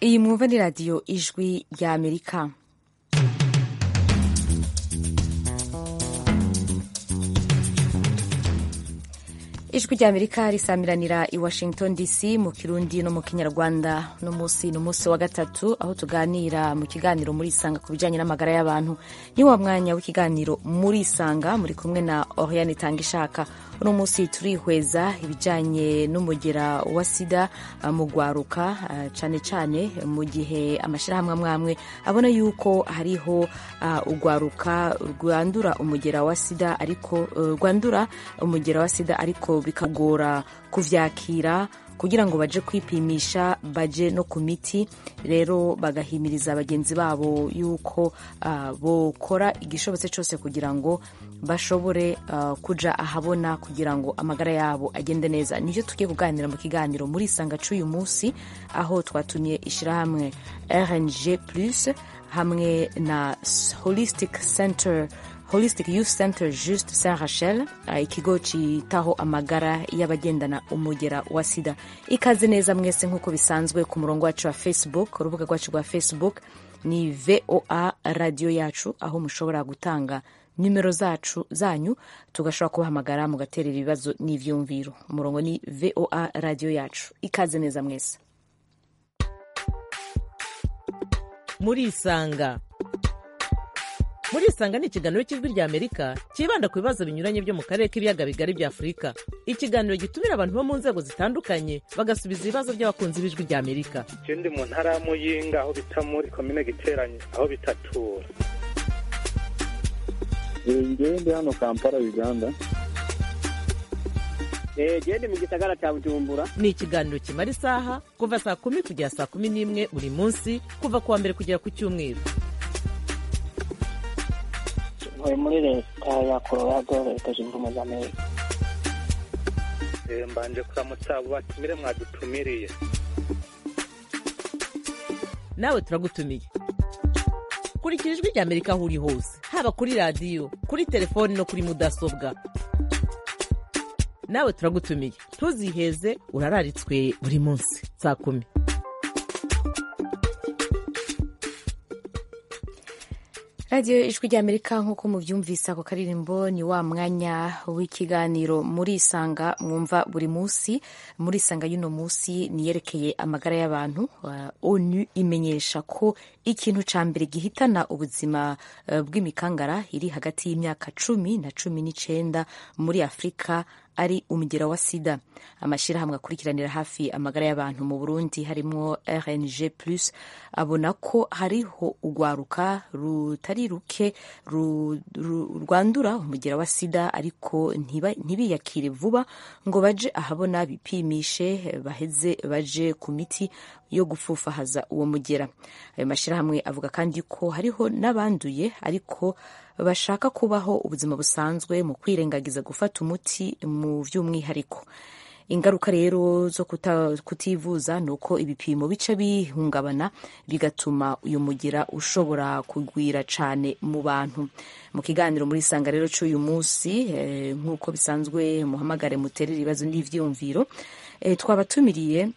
iyi mwumva ni radiyo ijwi rya amerika ijwi rya amerika risamiranira i washington dc mu kirundi no mu kinyarwanda no munsi ni umunsi wa gatatu aho tuganira mu kiganiro muri isanga ku bijyanye n'amagara y'abantu ni wa mwanya w'ikiganiro muri isanga muri kumwe na oriane itanga ishaka uno munsi turihweza ibijyanye n'umugera wa sida mu rwaruka cyane cyane mu gihe amashyirahamwe amwe amwe abona yuko hariho urwaruka rwandura umugera wa sida ariko rwandura umugera wa sida ariko bikagora kuvyakira kugira ngo baje kwipimisha baje no ku miti rero bagahimiriza bagenzi babo yuko uh, bokora igishobotse cyose kugira ngo bashobore uh, kuja ahabona kugira ngo amagara yabo agende neza nivyo tugiye kuganira mu kiganiro muri isanga c'uyu munsi aho twatumiye ishirahamwe rng plus hamwe na holistic center holistic youth center just saint rachel ikigo citaho amagara y'abagendana umugera wa sida ikaze neza mwese nk'uko bisanzwe ku murongo wacu wa facebook urubuga rwacu rwa facebook ni voa radiyo yacu aho mushobora gutanga nimero zacu zanyu tugashobora kubahamagara mugaterera ibibazo n'ivyumviro umurongo ni voa radiyo yacu ikaze neza mwese murisanga murisanga ni ikiganiro cy'ijwi rya amerika cyibanda ku bibazo binyuranye byo mu karere k'ibiyaga bigari bya afurika ikiganiro gitumira abantu bo mu nzego zitandukanye bagasubiza ibibazo by'abakunzi b'ijwi rya amerika ndi mu ntara ya muyinga aho bita muri komine giteranye aho bitatura ngewe ndi hano kampala uganda gende mu gisagara cya bujumbura ni ikiganiro kimara isaha kuva saa kumi kugera saa kumi n'imwe buri munsi kuva ku wa mbere kugera ku cyumweru ntuye muri leta ya colorado leta zunze ubumwe za amerika mbanje kuramutsa abo batumire mwadutumiriye nawe turagutumiye kurikira ijwi rya amerika aho uri hose haba kuri radiyo kuri telefoni no kuri mudasobwa nawe turagutumiye ntuziheze urararitswe buri munsi saa kumi radiyo ijwi rya amerika nk'uko mubyumvise ako karirimbo ni wa mwanya w'ikiganiro muri isanga mwumva buri munsi muri isanga y'uno munsi niyerekeye amagara y'abantu onu imenyesha ko ikintu cya mbere gihitana ubuzima bw'imikangara iri hagati y'imyaka cumi na cumi n'icyenda muri afurika ari umugera wa sida amashyirahamwe akurikiranira hafi amagara y'abantu mu burundi harimo rng plus abona ko hariho urwaruka rutari ruke rwandura umugera wa sida ariko ntibiyakire vuba ngo baje ahabona bipimishe baheze baje ku miti yo gufufahaza uwo mugera ayo mashyirahamwe avuga kandi ko hariho n'abanduye ariko bashaka kubaho ubuzima busanzwe mu kwirengagiza gufata umuti mu by'umwihariko ingaruka rero zo kutivuza ni uko ibipimo bica bihungabana bigatuma uyu mugira ushobora kugwira cyane mu bantu mu kiganiro muri isanga rero cy'uyu munsi nk'uko bisanzwe muhamagare muterere ibibazo n'ibyiyumviro twabatumiriye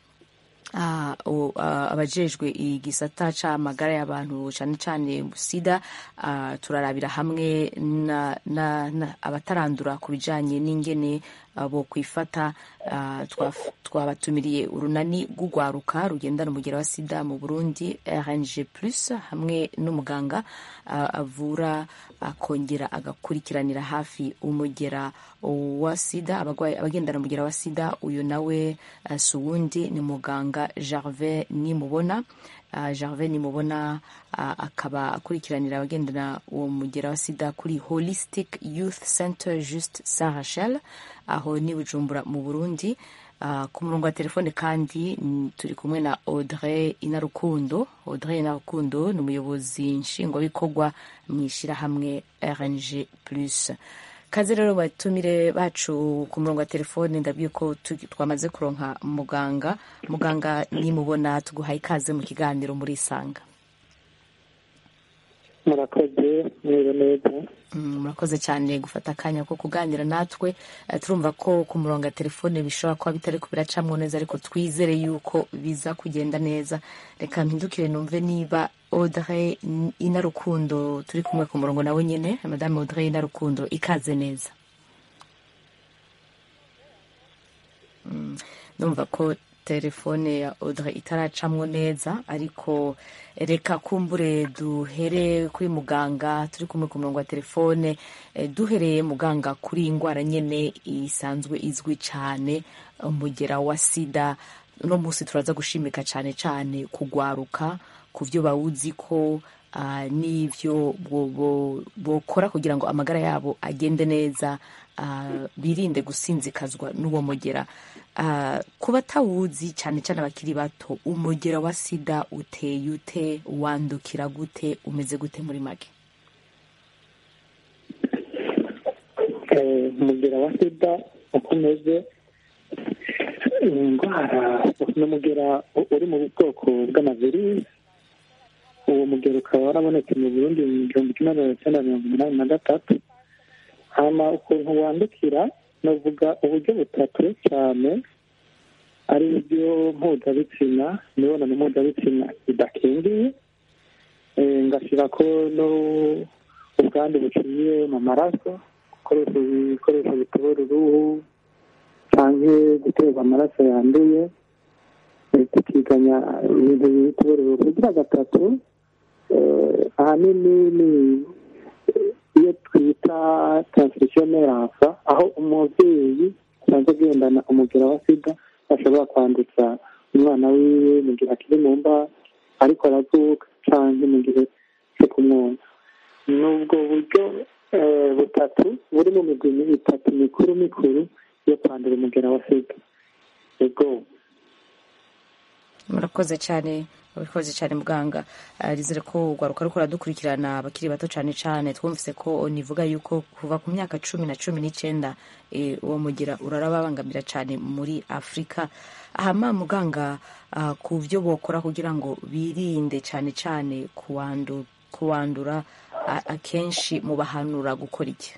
abajejwe igisata c'amagara y'abantu cyane cyane sida turarabira hamwe abatarandura ku bijanye n'ingene bo kwifata twabatumiriye urunani rw'urwaruka rugendana umugera wa sida mu burundi rng plus hamwe n'umuganga avura akongera agakurikiranira hafi umugera wa sida abagendana umugera wa sida uyu nawe si uwundi ni muganga gervais nimubona gervais nimubona akaba akurikiranira abagendana uwo mugera wa sida kuri holistic youth center just saint rachel aho ni bujumbura mu burundi ku murongo wa telefone kandi turi kumwe na audrey inarukundo audrey inarukundo ni umuyobozi nshingwabikorwa mu ishyirahamwe rng plus kaze rero batumire bacu ku murongo wa telefone ndabwiye ko twamaze kuronka muganga muganga nimubona tuguhaye ikaze mu kiganiro muri isanga murakoze mwiriwe neza Mm, murakoze cyane gufata akanya ko kuganira natwe Eh, turumva ko ku murongo wa telefone bishobora kuba bitari kubiracamwo neza ariko twizere yuko biza kugenda neza reka mpindukire numve niba audrey inarukundo turi kumwe ku murongo nawe nyine madame audrey inarukundo ikaze neza Mm, numva ko telefone ya audrey itaracamwo neza ariko reka kumbure duhere kuri muganga turi kumwe ku murongo wa telefone eh, duhereye muganga kuri iyi ndwara nyine isanzwe izwi cyane umugera wa sida uno munsi turaza gushimika cyane cyane kugwaruka ku byo bawuzi ko ah, n'ibyo bo- bo- bokora kugira ngo amagara yabo agende neza ah, birinde gusinzikazwa n'uwo mugera Ah, ku batawuzi cyane cyane abakiri bato umugera wa sida uteye ute wandukira gute umeze gute muri make Eh, umugera wa sida uko umeze ni indwara ni umugera u- uri mu bwoko bw'amavirisi uwo mugero ukaba warabonetse mu burundi mu gihumbi kimwe magana cyenda mirongo umunani na gatatu hama ukuntu wandukira navuga uburyo butatu cyane ari byo mpuzabitsina imibonano mpuzabitsina idakingiye Eh, ngashyira ko no ubwandu buciye mu maraso gukoresha ibikoresho bitobora uruhu cyangwa guterwa amaraso yanduye eh, tukiganya ibintu bitobora uruhu kugira gatatu eh, ahanini ni iyo twita transmission nerve aho umubyeyi asanzwe agendana umugera wa sida ashobora kwandutsa umwana wiwe mu gihe akiri mu mba ariko aravuka cyangwa mu gihe cyo kumwonsa ni ubwo buryo eh, butatu buri mu migwi itatu mikuru mikuru yo kwandura umugera wa sida yego murakoze cyane murakoze cyane muganga Ah, rizere ko urwaruka ruko ruradukurikirana abakiri bato cyane cyane twumvise ko nivuga yuko kuva ku myaka cumi na cumi n'icyenda eh, uwo mugira urarababangamira cyane muri afurika ahama muganga ah, ku byo bokora kugira ngo birinde cyane cyane kuwandu, kuwandura a- akenshi mu bahanura gukora iki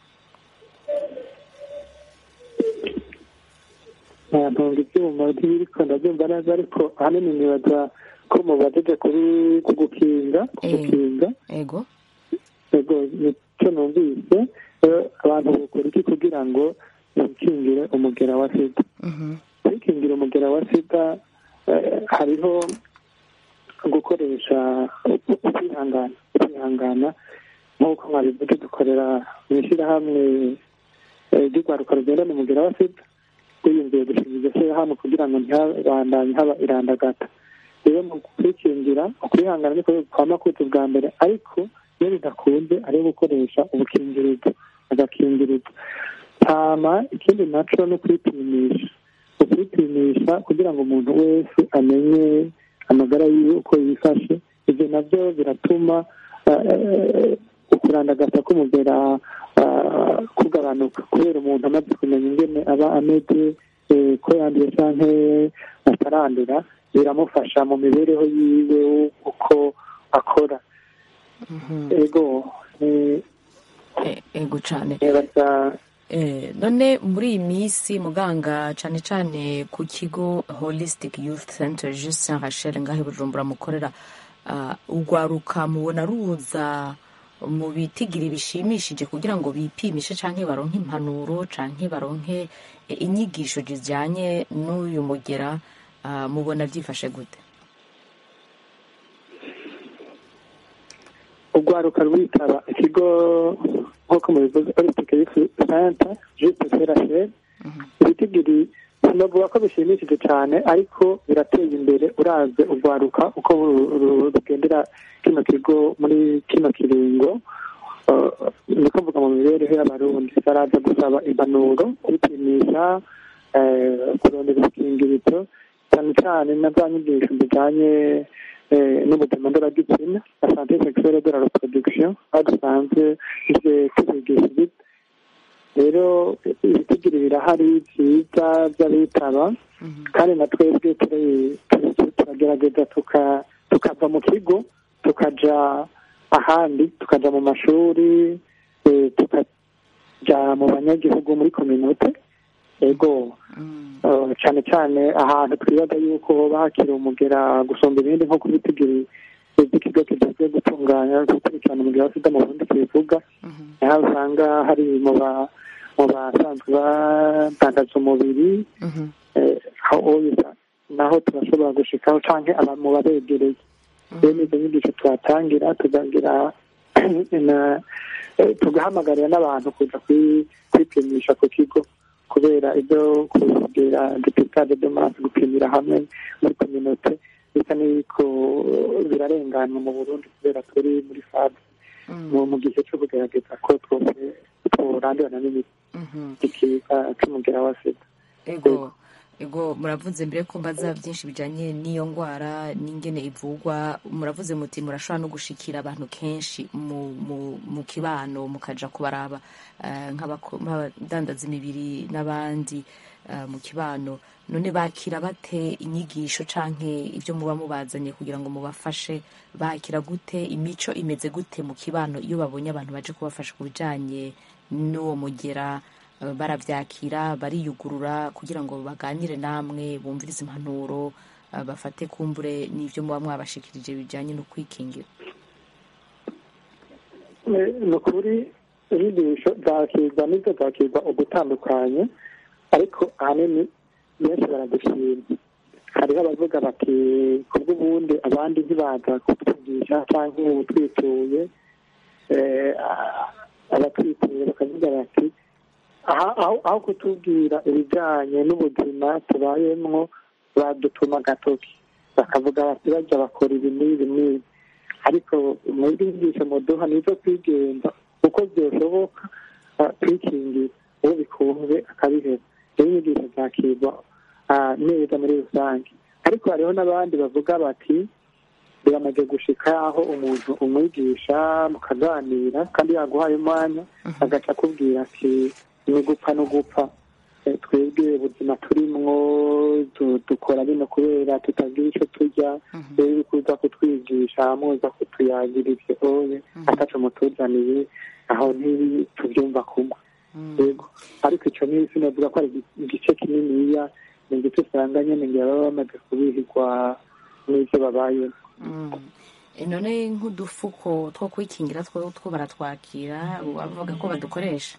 ntunga ibyuma ntibiriko ndabyumva neza ariko ahanini nibaza ko mubajije kuri ku gukinga ku Eh. gukinga ego yego nicyo numvise eh, abantu bakora iki kugira ngo bikingire umugera wa sida Mhm. kwikingira umugera wa sida eh, hariho gukoresha ukwihangana kwihangana nk'uko mwabivuze dukorera mu ishyirahamwe eh, ry'urwaruka rugendana umugera wa sida twiyumviye gushinga iryo shyirahamwe kugira ngo ntihabandanye haba irandagata rero mu kwikingira ukwihangana niko kwama kuza bwa mbere ariko iyo bidakunze ari gukoresha ubukingirizo agakingirizo hama ikindi naco no kwipimisha ukwipimisha kugira ngo umuntu wese amenye amagara yiwe uko yifashe ibyo nabyo biratuma eh, ukurandagata k'umugera ah, kugabanuka kubera umuntu amaze kumenya ingene aba ameze eh, ko yanduye canke atarandura biramufasha mu mibereho yiwe uko akora Mhm. ego eh, E- ego cyane nibaza Eh, none muri iyi minsi muganga cyane cyane ku kigo holistic youth center just saint rachel ngaho i bujumbura mukorera ah, urwaruka mubona ruza mu bitigiri bishimishije kugira ngo bipimishe canke baronke impanuro canke baronke eh, inyigisho zijyanye n'uyu mugera ah, mubona byifashe gute urwaruka rwitaba ikigo nk'uko mubivuze holistic youth center juste serachel ibitigiri sinavuga ko bishimishije cyane ariko birateye imbere uravye urwaruka uko ru- ru- rugendera kino kigo muri kino kiringo Uh, niko mvuga mu mibereho y'abarundi baraza gusaba impanuro kwipimisha eh, kurondera udukingirizo cyane cyane na za nyigisho zijanye eh, n'ubuzima ndoragitsina na sante sexuelle de la reproduction aho dusanzwe ivyo tubigisha ibyo rero ibitigiri birahari byiza by'abitaba kandi na twebwe turi- turi- turagerageza tuka- tukava mu kigo tukaja ahandi tukaja mu mashuri eh, tukaja mu banyagihugu muri kominote ego eh, cyane cyane ahantu twibaza yuko hoba hakiri umugera gusumba ibindi nko kubitigiri ikigo kijejwe gutunganya gukurikirana umugera wa sida mu burundi kibivuga aho usanga hari mu ba mu basanzwe badandaza umubiri eh, aho oya naho turashobora gushikaho canke aba mu babegereye rero izo nyigisho tuhatangira tukagira na eh, tugahamagarira n'abantu kuja kwi- kwipimisha ku kigo kubera ibyo kugira deputade de masse gupimira hamwe muri kominote bisa n'ibiko birarenganwa mu burundi kubera turi muri fade mu mu gihe cyo kugerageza ko twose tworandurana n'imiti ikiza c'umugera wa sida ego ego muravuze mbere ko mbaza byinshi bijanye n'iyo ndwara n'ingene ivugwa muravuze muti murashobora no gushikira abantu kenshi mu, mu, mu kibano mukaja kubaraba eh, nk'abako- nk'abadandaza imibiri n'abandi eh, mu kibano none bakira bate inyigisho canke ibyo muba mubazanye kugira ngo mubafashe bakira gute imico imeze gute mu kibano iyo babonye abantu baje kubafasha ku bijanye n'uwo mugera eh, baravyakira bariyugurura kugira ngo baganire namwe bumvirize impanuro eh, bafate kumbure n'ivyo muba mwabashikirije bijanye no kwikingira Eh, ni ukuri inyigisho zakirwa n'ibyo zakirwa ugutandukanye ariko ahanini benshi baragishima hariho abavuga bati kubw'ubundi abandi ntibaza kutwigisha cyangwa ubu twituye eh, a- abatwituye bakavuga bati aha- aho aho kutubwira ibijyanye n'ubuzima tubayemwo badutuma agatoki bakavuga bati bajya bakora ibi n'ibi n'ibi ariko muri inyigisho muduha nizo kwigenza uko byoshoboka ah, kwikingira uwo bikunze akabiheba rero inyigisho zakirwa ah, neza muri rusange ariko hariho n'abandi bavuga bati biramaze gushika aho umuntu umwigisha mukaganira kandi yaguhaye umwanya agaca akubwira ati ni gupfa no gupfa Eh, twebwe ubuzima turimwo du- dukora bino kubera tutagira icyo turya rero kuza kutwigisha muza kutuyagira ivyo oye ataco mutuzaniye aho ntituvyumva kumwe yego ariko ico ni sinavuga ko ari igi- igice kininiya ni igice usanga nyene ngira baba bamaze kubihirwa n'ivyo babayemo Mm. Eh, none nk'udufuko two kwikingira two two baratwakira bavuga ko badukoresha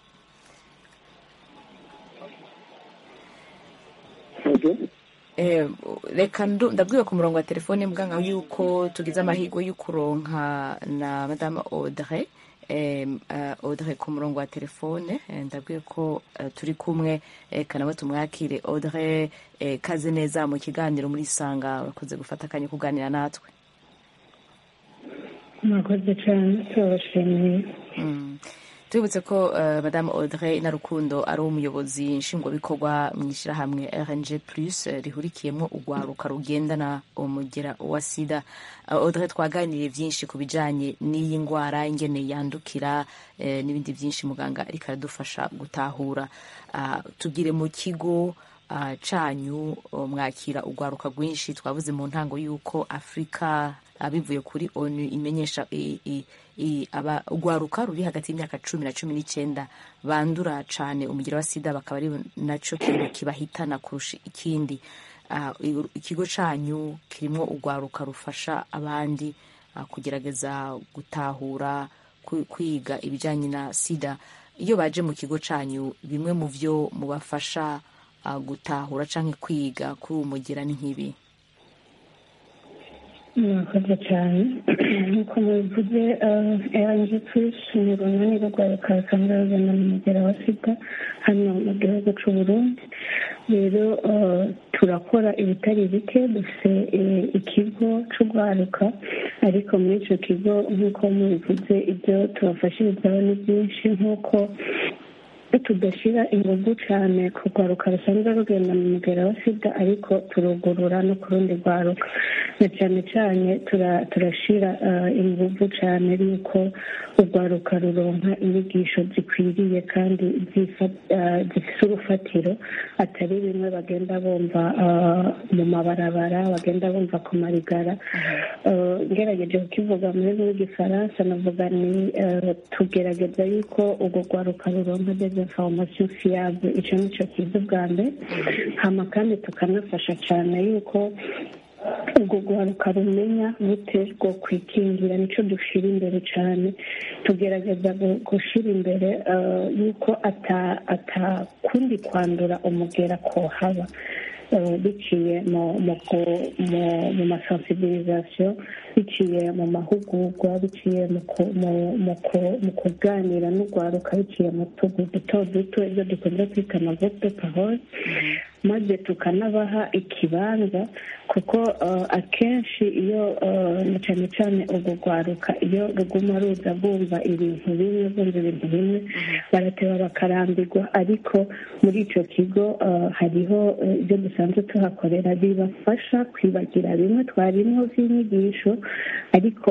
Ego. Eh, reka ndu- ndabwiwe ku murongo wa telefone muganga yuko tugize amahirwe yo kuronka na madame audrey eh, uh, audrey ku murongo wa telefone eh, ndabwiwe ko uh, turi kumwe eh, kanawe tumwakire audrey eh, kaze neza mu kiganiro muri sanga urakoze gufata akanya kuganira natwe mwakoze cyane turabashimiye Mm. tubibutse ko uh, madame audrey narukundo ari umuyobozi nshingwabikorwa mu ishyirahamwe rng plus eh, rihurikiyemo urwaruka rugendana umugera wa sida uh, audrey twaganiriye byinshi ku bijanye n'iyi ndwara ingene yandukira eh, n'ibindi byinshi muganga ariko aradufasha gutahura uh, tugire mu kigo uh, canyu uh, mwakira urwaruka rwinshi twavuze mu ntango y'uko afurika abivuye kuri onu imenyesha i- i- i- aba- urwaruka ruri hagati y'imyaka cumi na cumi n'icyenda bandura cane umugera wa sida bakaba ari naco kintu kibahitana kurusha ikindi Ah, i- ikigo canyu kirimwo urwaruka rufasha abandi ah, kugerageza gutahura kwi- kwiga ibijanye na sida iyo baje mu kigo canyu bimwe mu vyo mubafasha ah, gutahura canke kwiga kuri uwo mugera ni nk'ibi mwakoze cyane nk'uko mubivuze rng plus ni urunani rw'urwaruka rusanzwe rugenda mu mugera wa sida hano mu gihugu cy'u burundi rero eh, turakora ibitari bike dufite eh, ikigo cy'urwaruka ariko muri icyo kigo nk'uko mubivuze ibyo tubafashirizaho ni byinshi nk'uko tudashyira ingufu cyane ku rwaruka rusanzwe rugenda mu mugera wa sida ariko turugurura no ku rundi rwaruka na cyane cyane turashyira ingufu cyane yuko urwaruka ruronka inyigisho zikwiriye kandi zifite urufatiro atari bimwe bagenda bumva mu mabarabara bagenda bumva ku marigara ngerageje kukivuga muri rw'igifaransa navuga ni tugerageza yuko urwo rwaruka ruronka dezinformation fiable icyo ni cyo kiza ubwa mbere hama kandi tukanafasha cyane yuko urwo rwaruka rumenya bute rwo kwikingira nicyo dushyira imbere cyane tugerageza gushyira imbere yuko atakundi kwandura umugera ko haba biciye mu masensibilisation biciye mu mahugurwa biciye mu kuganira n'urwaruka biciye mu tugu duto duto ibyo dukunze kwita amavuta parole maze tukanabaha ikibanza kuko akenshi iyo na cyane cyane urwo rwaruka iyo ruguma ruza bumva ibintu bimwe bumva ibintu bimwe barateba bakarambirwa ariko muri icyo kigo hariho ibyo dusanzwe tuhakorera bibafasha kwibagira bimwe twarimo by'inyigisho ariko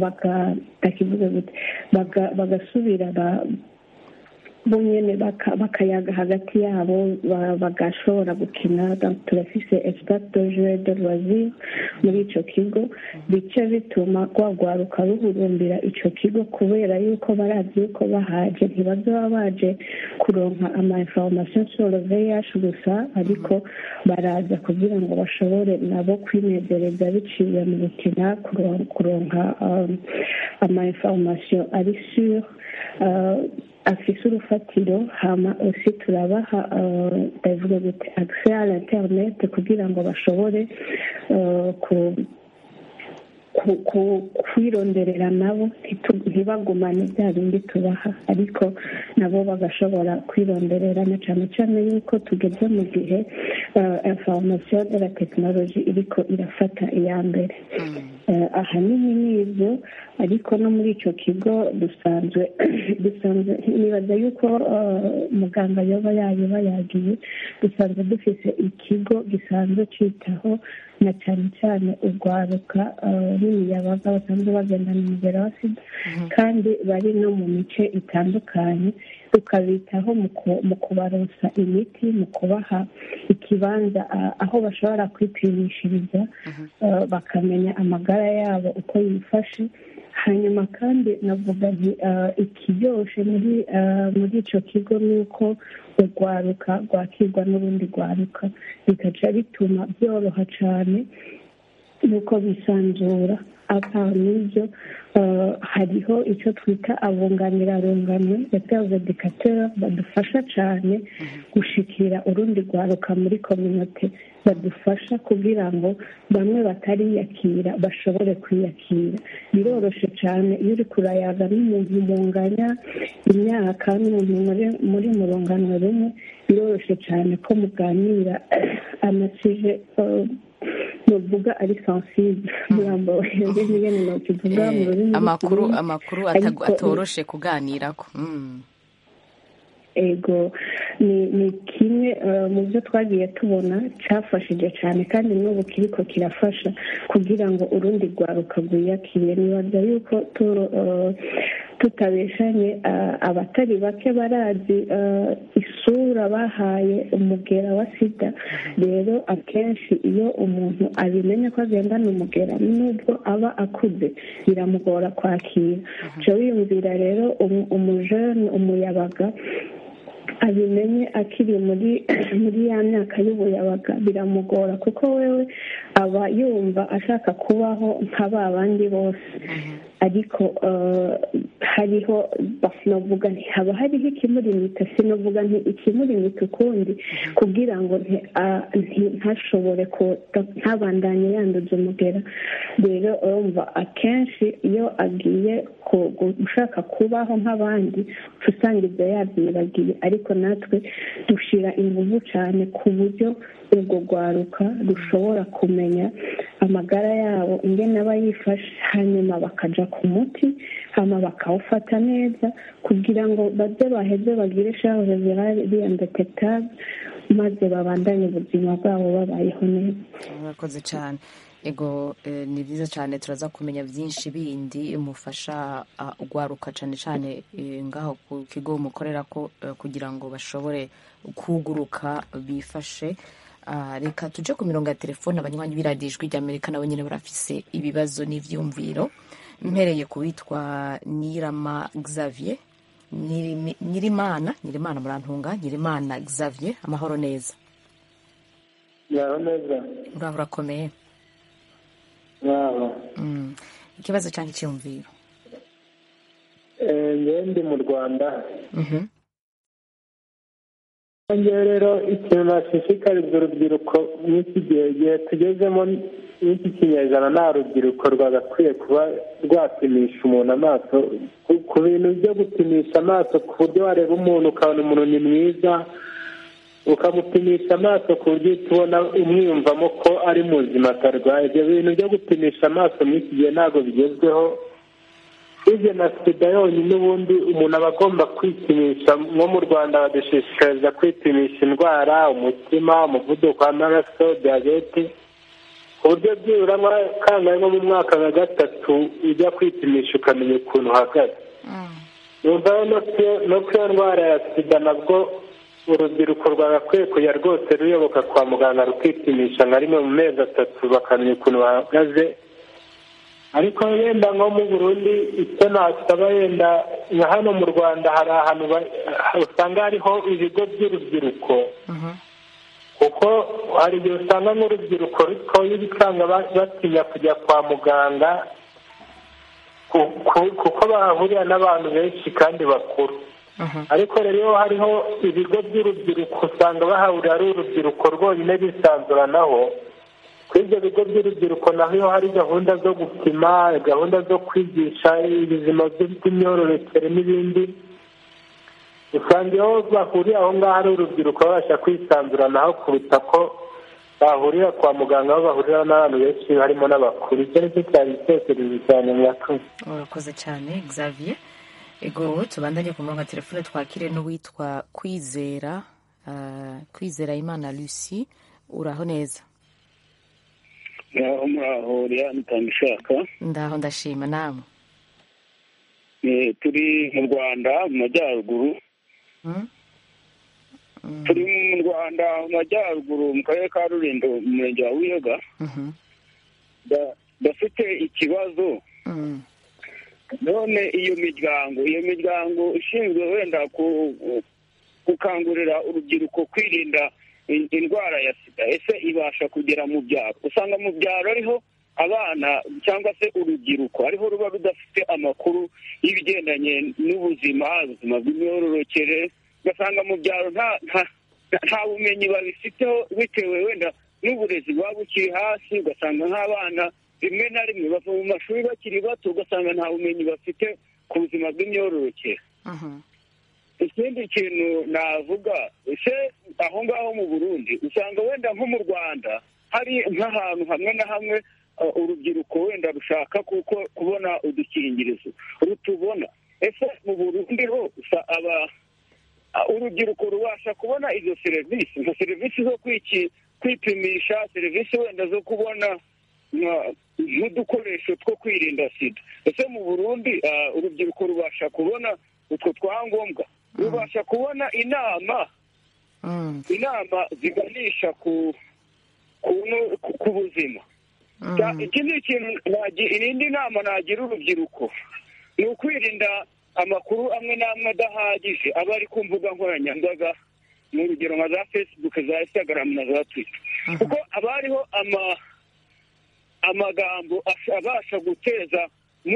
bagasubira bo nyine bakayaga hagati yabo bagashobora gukina turafise espace de jeu de loisir muri icyo kigo bica bituma rwagwaruka ruhurumbira icyo kigo kubera yuko barazi yuko bahaje ntibazaba baje kuronka ama information sur le VIH gusa ariko baraza kugira ngo bashobore nabo kwinezereza biciye mu gukina kuronka ama information ari sur afise urufatiro hama osi turabaha ndavuga gute accès à l'internet kugira ngo bashobore kwironderera nabo ntibagumane bya bindi tubaha ariko nabo bagashobora kwironderera na cyane cyane yuko tugeze mu gihe information de la tekinoloji iriko irafata iya mbere ahanini ni ibyo ariko no muri icyo kigo dusanzwe dusanzwe nibaza yuko muganga yoba yayoba yagiye dusanzwe dufite ikigo gisanzwe cyitaho na cyane cyane urwaruka n'imiyabaga basanzwe bagendana umugera wa sida kandi bari no mu mice itandukanye tukabitaho mu kubaronsa imiti mu kubaha ikibanza aho bashobora kwipimishiriza bakamenya amagara yabo uko yifashe hanyuma kandi navuga nti ikiryoshe muri muri icyo kigo ni uko urwaruka rwakirwa n'urundi rwaruka bikaca bituma byoroha cyane nuko bisanzura apa n'ibyo hariho icyo twita abunganirarungano yatewe dikatera badufasha cyane gushikira urundi rwaruka muri kominote badufasha kugira ngo bamwe batariyakira bashobore kwiyakira biroroshye cyane iyo uri kurayaga n'umuntu munganya imyaka n'umuntu muri mu rungano rumwe biroroshye cyane ko muganira amasije nuvuga ari sensible murambo ngene nokivuga mu rurimi amakuru amakuru atoroshe kuganirako ego ni kimwe mu byo twagiye tubona cyafashije cyane kandi n'ubu kiriko kirafasha kugira ngo urundi rwaruka rwiyakire nibaza yuko tutabeshanye abatari bake barazi isura bahaye umugera wa sida rero akenshi iyo umuntu abimenya ko agendana umugera nubwo aba akuze biramugora kwakira cyo wiyumvira rero umujene umuyabaga abimenye akiri muri muri ya myaka y'ubuyabaga biramugora kuko wewe aba yumva ashaka kubaho nka ba bandi bose ariko hariho sinavuga nti haba hariho ikimurimita sinavuga nti ikimurimita ukundi kugira ngo ntashobore ntabandanye yanduza umugera rero urumva akenshi iyo agiye gushaka kubaho nk'abandi usanga ibyo yabyibagiye ariko natwe dushyira ingufu cyane ku buryo urwo rwaruka rushobora kumenya kumenya amagara yabo ingene aba yifashe hanyuma bakaja ku muti hama bakawufata neza kugira ngo baze baheze bagire charge virale indetectable maze babandanye ubuzima bwabo babayeho neza murakoze cyane ego eh, ni byiza cyane turaza kumenya byinshi bindi mufasha ah, ugwaruka cyane cyane eh, ngaho ku kigo mukorera ko eh, kugira ngo bashobore kuguruka bifashe Ah, reka tuje ku mirongo ya telefone abanywanyi b'iradiyo ijwi ry'amerika nabo nyine barafise ibibazo n'ivyumviro mpereye ku witwa nirama xavier Nyirimi- nyirimana nyirimana murantunga nyirimana xavier amahoro neza yaho neza uraho urakomeye yaho Mm. ikibazo cyangwa icyumviro ngewe ndi mu rwanda Mhm. ngewe rero ikintu nashishikariza urubyiruko n'iki gihe igihe tugezemo n'iki kinyejana nta rubyiruko rwagakwiye kuba rwapimisha umuntu amaso ku- ku bintu byo gupimisha amaso ku buryo wareba umuntu ukabona umuntu ni mwiza ukamupimisha amaso ku buryo uhita ubona umwiyumvamo ko ari muzima atarwaye ibyo bintu byo gupimisha amaso muri iki gihe ntabwo bigezweho usibye na sida yonyine ubundi umuntu aba agomba kwipimisha nko mu rwanda badushishikariza kwipimisha indwara umutima umuvuduko w'amaraso diyabete ku buryo byibura nka kangahe nko mu mwaka nka gatatu ujya kwipimisha ukamenya ukuntu uhagaze numva rero no ku- no ku iyo ndwara ya sida nabwo urubyiruko rwagakwiye kujya rwose ruyoboka kwa muganga rukipimisha nka rimwe mu mezi atatu bakamenya ukuntu bahagaze ariko yenda nko mu burundi icyo nasaba yenda nka hano mu rwanda hari ahantu ba- usanga hariho ibigo by'urubyiruko kuko hari igihe usanga nk'urubyiruko rutoya usanga ba- batinya kujya kwa muganga ku- ku- kuko bahahurira n'abantu benshi kandi bakuru ariko rero iyo hariho ibigo by'urubyiruko usanga bahahurira ari urubyiruko rwonyine bisanzuranaho kuri ibyo bigo by'urubyiruko naho iyo hari gahunda zo gupima gahunda zo kwigisha ubuzima bw'imyororokere n'ibindi usanga iyo bahuriye aho ngaho ari urubyiruko babasha kwisanzuranaho kuruta ko bahurira kwa muganga aho bahurira n'abantu benshi harimo n'abakuru icyo ni cyo cyari igitekerezo cyane mwakoze urakoze cyane xavier ego tubandanye ku murongo wa telefone twakire n'uwitwa kwizera ah, kwizera imana lucy uraho neza ngaho muraho rero mutanga ishaka ndaho ndashima namwe Eh, turi mu rwanda mu majyaruguru Mm? Mm, turi mu rwanda mu majyaruguru mu karere ka rulindo mu murenge wa wiyoga mhm, Da- dafite ikibazo mm, none iyo miryango iyo miryango ishinzwe wenda ku- gukangurira urubyiruko kwirinda in- indwara ya sida ese ibasha kugera mu byaro usanga mu byaro ariho abana cyangwa se urubyiruko ariho ruba rudafite amakuru y'ibigendanye n'ubuzima ubuzima bw'imyororokere ugasanga mu byaro nta nta- nta bumenyi babifiteho bitewe wenda n'uburezi buba bukiri hasi ugasanga nk'abana rimwe na rimwe bava mu mashuri bakiri bato ugasanga nta bumenyi bafite ku buzima bw'imyororokere mhm, ikindi kintu navuga ese aho ngaho mu burundi usanga wenda nko mu rwanda hari nk'ahantu hamwe na hamwe uh, urubyiruko wenda rushaka kuko kubona udukingirizo rutubona ese mu burundi ho usa- aba uh, urubyiruko rubasha kubona izo serivisi nka serivisi zo kwiki kwipimisha serivisi wenda zo kubona nka- nk'udukoresho two kwirinda sida ese mu burundi uh, urubyiruko rubasha kubona utwo twangombwa rubasha kubona inama mm, inama ziganisha ku ku, no- ku, ku buzima Cya- mm, iki ni ikintu nagi- irindi nama nagira urubyiruko ni ukwirinda amakuru amwe n'amwe adahagije aba ari ku mbuga nkoranyambaga mu rugero nka za facebook za instagram na za twitter kuko haba hariho ama amagambo ash- abasha guteza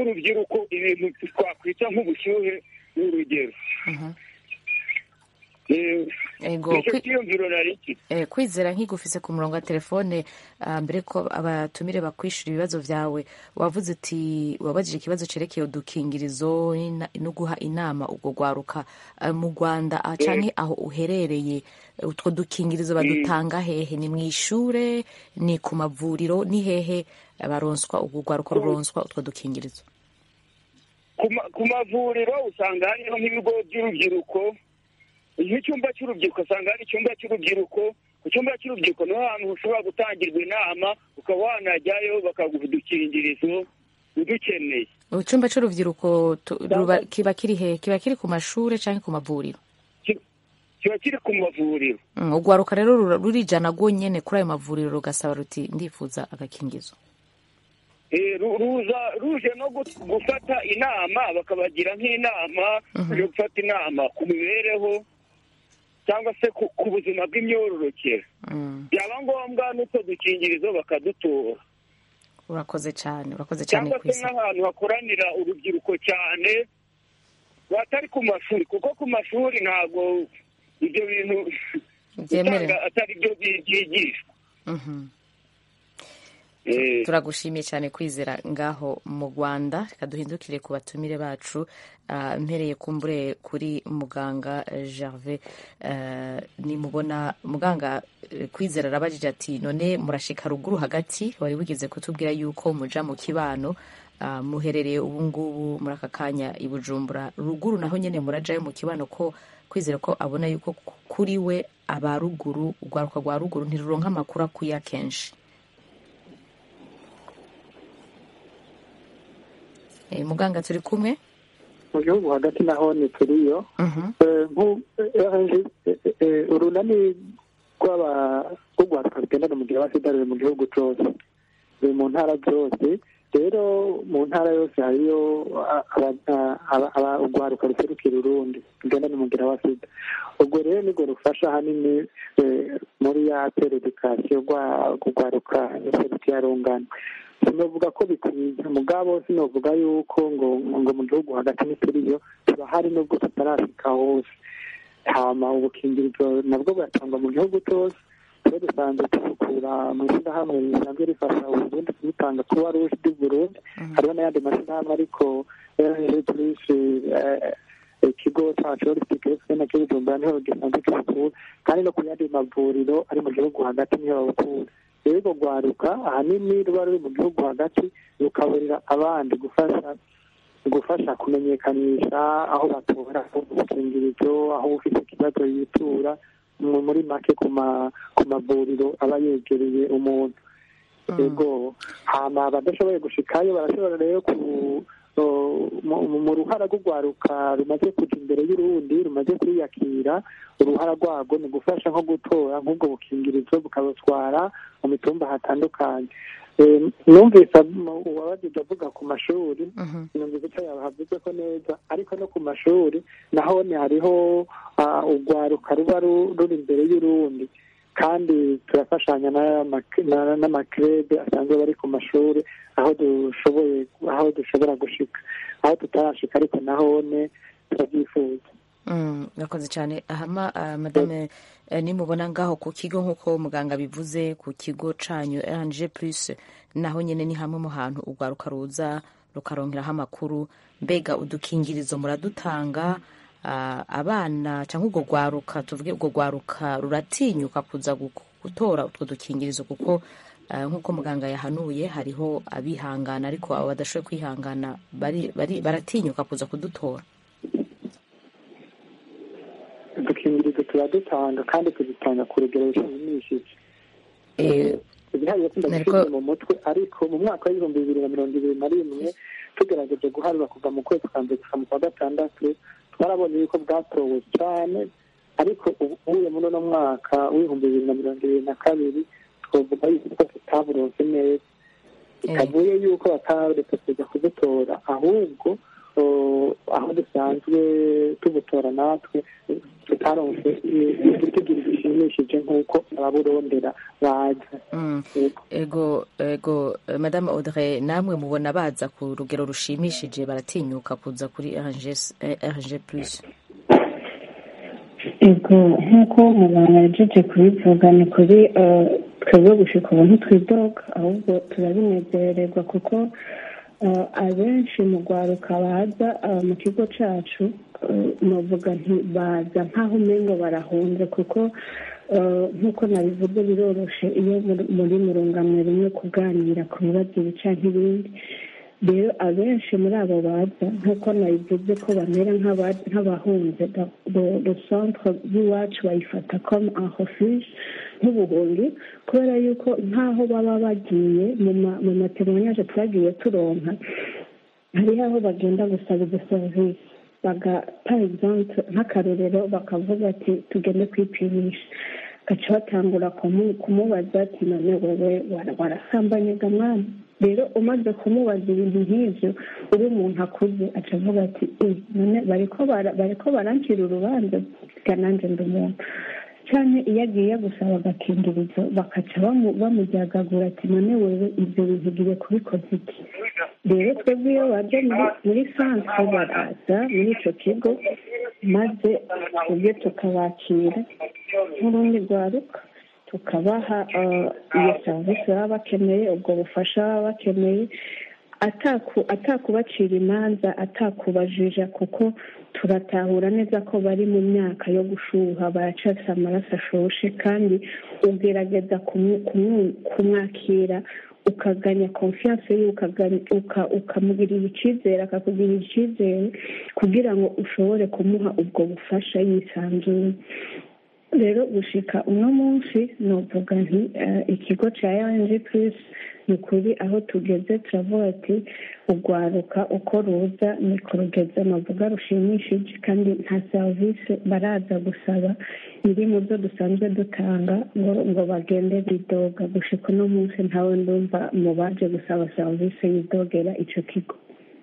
nk'urubyiruko ibintu twakwita nk'ubushyuhe ni urugero mhm, Eh, ego nicyo kwi- cyiyumviro nari mfite eh, kwizera nk'igufise ku murongo wa telefone ah, mbere ko abatumire bakwishura ibibazo vyawe wavuze uti wabajije ikibazo cerekeye udukingirizo n'ina- no guha inama ubwo gwaruka Ah, mu rwanda ah, canke aho uherereye eh, utwo dukingirizo badutanga hehe ni mw'ishure ni ku mavuriro ni hehe eh, baronswa ubwo gwaruka ruronswa utwo dukingirizo ku ma- ku mavuriro usanga hariho nk'ibigo by'urubyiruko nk'icyumba cy'urubyiruko usanga hari icyumba cy'urubyiruko ku cyumba cy'urubyiruko niho hantu ushobora gutangirwa inama ukaba wanajyayo bakaguha udukingirizo udukeneye icumba c'uruvyiruko tu- ruba- kiba kiri hehe kiba kiri ku mashure canke ku mavuriro Ki- kiba kiri ku mavuriro Mm, urwaruka rero rura- rurijana rwonyene kuri ayo mavuriro rugasaba ruti ndifuza agakingizo Eh, ru- ruza ruje no gu- gufata inama bakabagira nk'inama yo gufata inama ku mibereho cyangwa se ku ku buzima bw'imyororokere Mm, byaba ngombwa n'utwo dukingirizo bakadutora urakoze cyane urakoze cyane cyangwa se kwisi nk'ahantu hakoranira urubyiruko cyane batari ku mashuri kuko ku mashuri ntabwo ibyo bintu Byemerewe. usanga atari byo byi- byigishwa Mhm. Eh, turagushimiye cyane kwizera ngaho mu rwanda reka duhindukire ku batumire bacu Ah, mpereye kumbure kuri muganga eh, gervais eh, nimubona muganga eh, kwizera arabajije ati none murashika ruguru hagati wari wigeze kutubwira yuko muja mu kibano ah, muherereye ubu ngubu muri aka kanya i bujumbura ruguru naho nyene murajayo mu kibano ko kwizera ko abona yuko ku- kuri we aba ruguru urwaruka rwa ruguru ntiruronka amakuru akwiye akenshi Eh, muganga turi kumwe mu gihugu hagati naho ni turiyo Mhm. Eh, nku- eh, eh, eh, urunani rw'aba- rw'urwaruka rugendana umugira wa sida ruri mu gihugu cyose ruri mu ntara zose rero mu ntara yose hariyo ah, aba- aba- aba- urwaruka ruserukira urundi rugendana umugira wa sida ubwo rero nirwo rufasha ahanini eh, muri ya peredikasiyo rwaruka ruserukira rungano sinovuga ko bikwiye mugabo sinovuga yuko ngo ngo mu gihugu hagati ntituriyo turahari nubwo tutarashika hose hama ubukingirizo nabwo buratangwa mu gihugu cyose twe dusanzwe tubukura mu ishyirahamwe risanzwe rifasha uburundi kubutanga kuba ruje du burundi hariho n'ayandi mashyirahamwe ariko turisi ikigo cyacu holistic health nacyo bujumbura niho gisanzwe kibukura kandi no ku yandi mavuriro ari mu gihugu hagati niho babukura rero urwo rwaruka ahanini ruba ruri mu gihugu hagati rukaburira abandi gufasha gufasha kumenyekanisha aho batora udukingirizo aho ufite ikibazo yitura mu- muri make ku ma- ku mavuriro aba yegereye umuntu yego hama abadashoboye gushikayo barashobora rero ku o- mu- mu- mu ruhara rw'urwaruka rumaze kuja imbere y'urundi rumaze kwiyakira uruhara rwarwo ni ugufasha nko gutora nk'ubwo bukingirizo bukabutwara mu mitumba hatandukanye Eh, numvise ab- uwabajije avuga ku mashuri Mhm. numvise icyo yahavuze ko neza ariko no ku mashuri naho ni hariho ah, urwaruka ruba ru- ruri imbere y'urundi kandi turafashanya n'aya mak- na- n'amakirebe asanzwe bari ku mashuri aho dushoboye aho dushobora gushika aho tutarashika ariko nahone turabyifuza Mm, Murakoze cyane ahama ah, madame eh, nimubona ngaho ku kigo nk'uko muganga bivuze ku kigo canyu RNG plus naho nyene ni hamwe mu hantu urwaruka ruza rukarongeraho amakuru mbega udukingirizo muradutanga ah, abana cyangwa urwo rwaruka tuvuge urwo rwaruka ruratinyuka kuza gu- gutora utwo dukingirizo kuko ah, nk'uko muganga yahanuye hariho abihangana ariko abo badashoboye kwihangana bari, bari, baratinyuka kuza kudutora udukingirizo turadutanga kandi tuzitanga ku rugero rushimishije Eh, ibiharuro Nariko- sindabifite mu mutwe ariko mu mwaka w'ibihumbi bibiri na mirongo ibiri na rimwe tugerageje guharura kuva mu kwezi kwa mbere gusa mu kwa gatandatu twarabonye yuko bwatowe cyane ariko ubu ubuye muri uno mwaka w'ibihumbi bibiri na mirongo ibiri na kabiri twavuga yuko tutaburonse neza bitavuye yuko bataretse kuza kudutora ahubwo o, aho dusanzwe tubutora natwe tutaronse igitugiro gishimishije nk'uko ababurondera baza Mm. Yego. ego ego eh, madame audrey namwe mubona baza ku rugero rushimishije baratinyuka kuza kuri rg plus ego nk'uko muganga yajeje kubivuga ni kuri eh, twebwe gushika ubu ntitwidoga ahubwo turabinezererwa kuko eh, abenshi mu rwaruka baza eh, mu kigo cacu eh, novuga nti baza nk'aho umengo barahunze kuko eh, nk'uko nabivuze biroroshe iyo muri- muri murungamwe rimwe kuganira ku bibazo ibi canke ibindi rero abenshi muri abo baza nk'uko nabivuze ko bamera nk'aba- nk'abahunze do centre y'iwacu bayifata comme un refuge nk'ubuhungi kubera yuko nk'aho baba bagiye mu ma- mu matemoyage twagiye turonka hariho aho bagenda gusaba izo serivisi baga par exemple nk'akarorero bakavuga ati tugende kwipimisha gaca batangura kumu- kumubaza ati none wewe wara- warasambanye ga mwana rero umaze kumubaza ibintu nk'ivyo uri umuntu akuze aca avuga ati "Eh, none bariko bara- bariko barancira urubanza ga nanje ndi umuntu canke iyo agiye gusaba agakingirizo bakaca bamu- bamujyagagura ati none wewe ibyo bintu ugiye kubikoza iki rero twebwe iyo baje muri- muri santre baraza muri ico kigo maze twebwe tukabakira nk'urundi rwaruka tukabaha eh, iyo serivisi baba bakeneye ubwo bufasha baba bakeneye ataku- atakubacira imanza atakubajija kuko turatahura neza ko bari mu myaka yo gushuha baracafise amaraso ashoshe kandi ugerageza kumu- kumu- kumwakira ukaganya confiance ye ukaganya- uka- ukamugirira icyizere akakugirira icyizere kugira ngo ushobore kumuha ubwo bufasha yisanzuye rero gushika uno munsi novuga nti eh, ikigo ca rng plus ni ukuri aho tugeze turavuga ati urwaruka uko ruza ni ku rugeze navuga rushimishije kandi nta serivisi baraza gusaba iri mu byo dusanzwe dutanga ngo ngo bagende bidoga gushika uno munsi ntawe ndumva mu baje gusaba serivisi yidogera ico kigo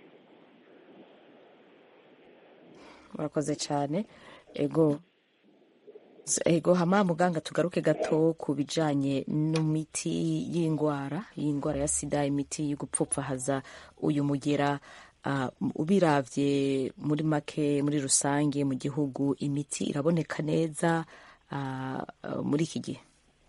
murakoze cyane ego ego hama muganga tugaruke gato ku bijanye n'imiti y'indwara y'indwara ya sida imiti yo gupfupfahaza uyu mugera uh, ubiravye muri make muri rusange mu gihugu imiti iraboneka neza uh, uh, muri iki gihe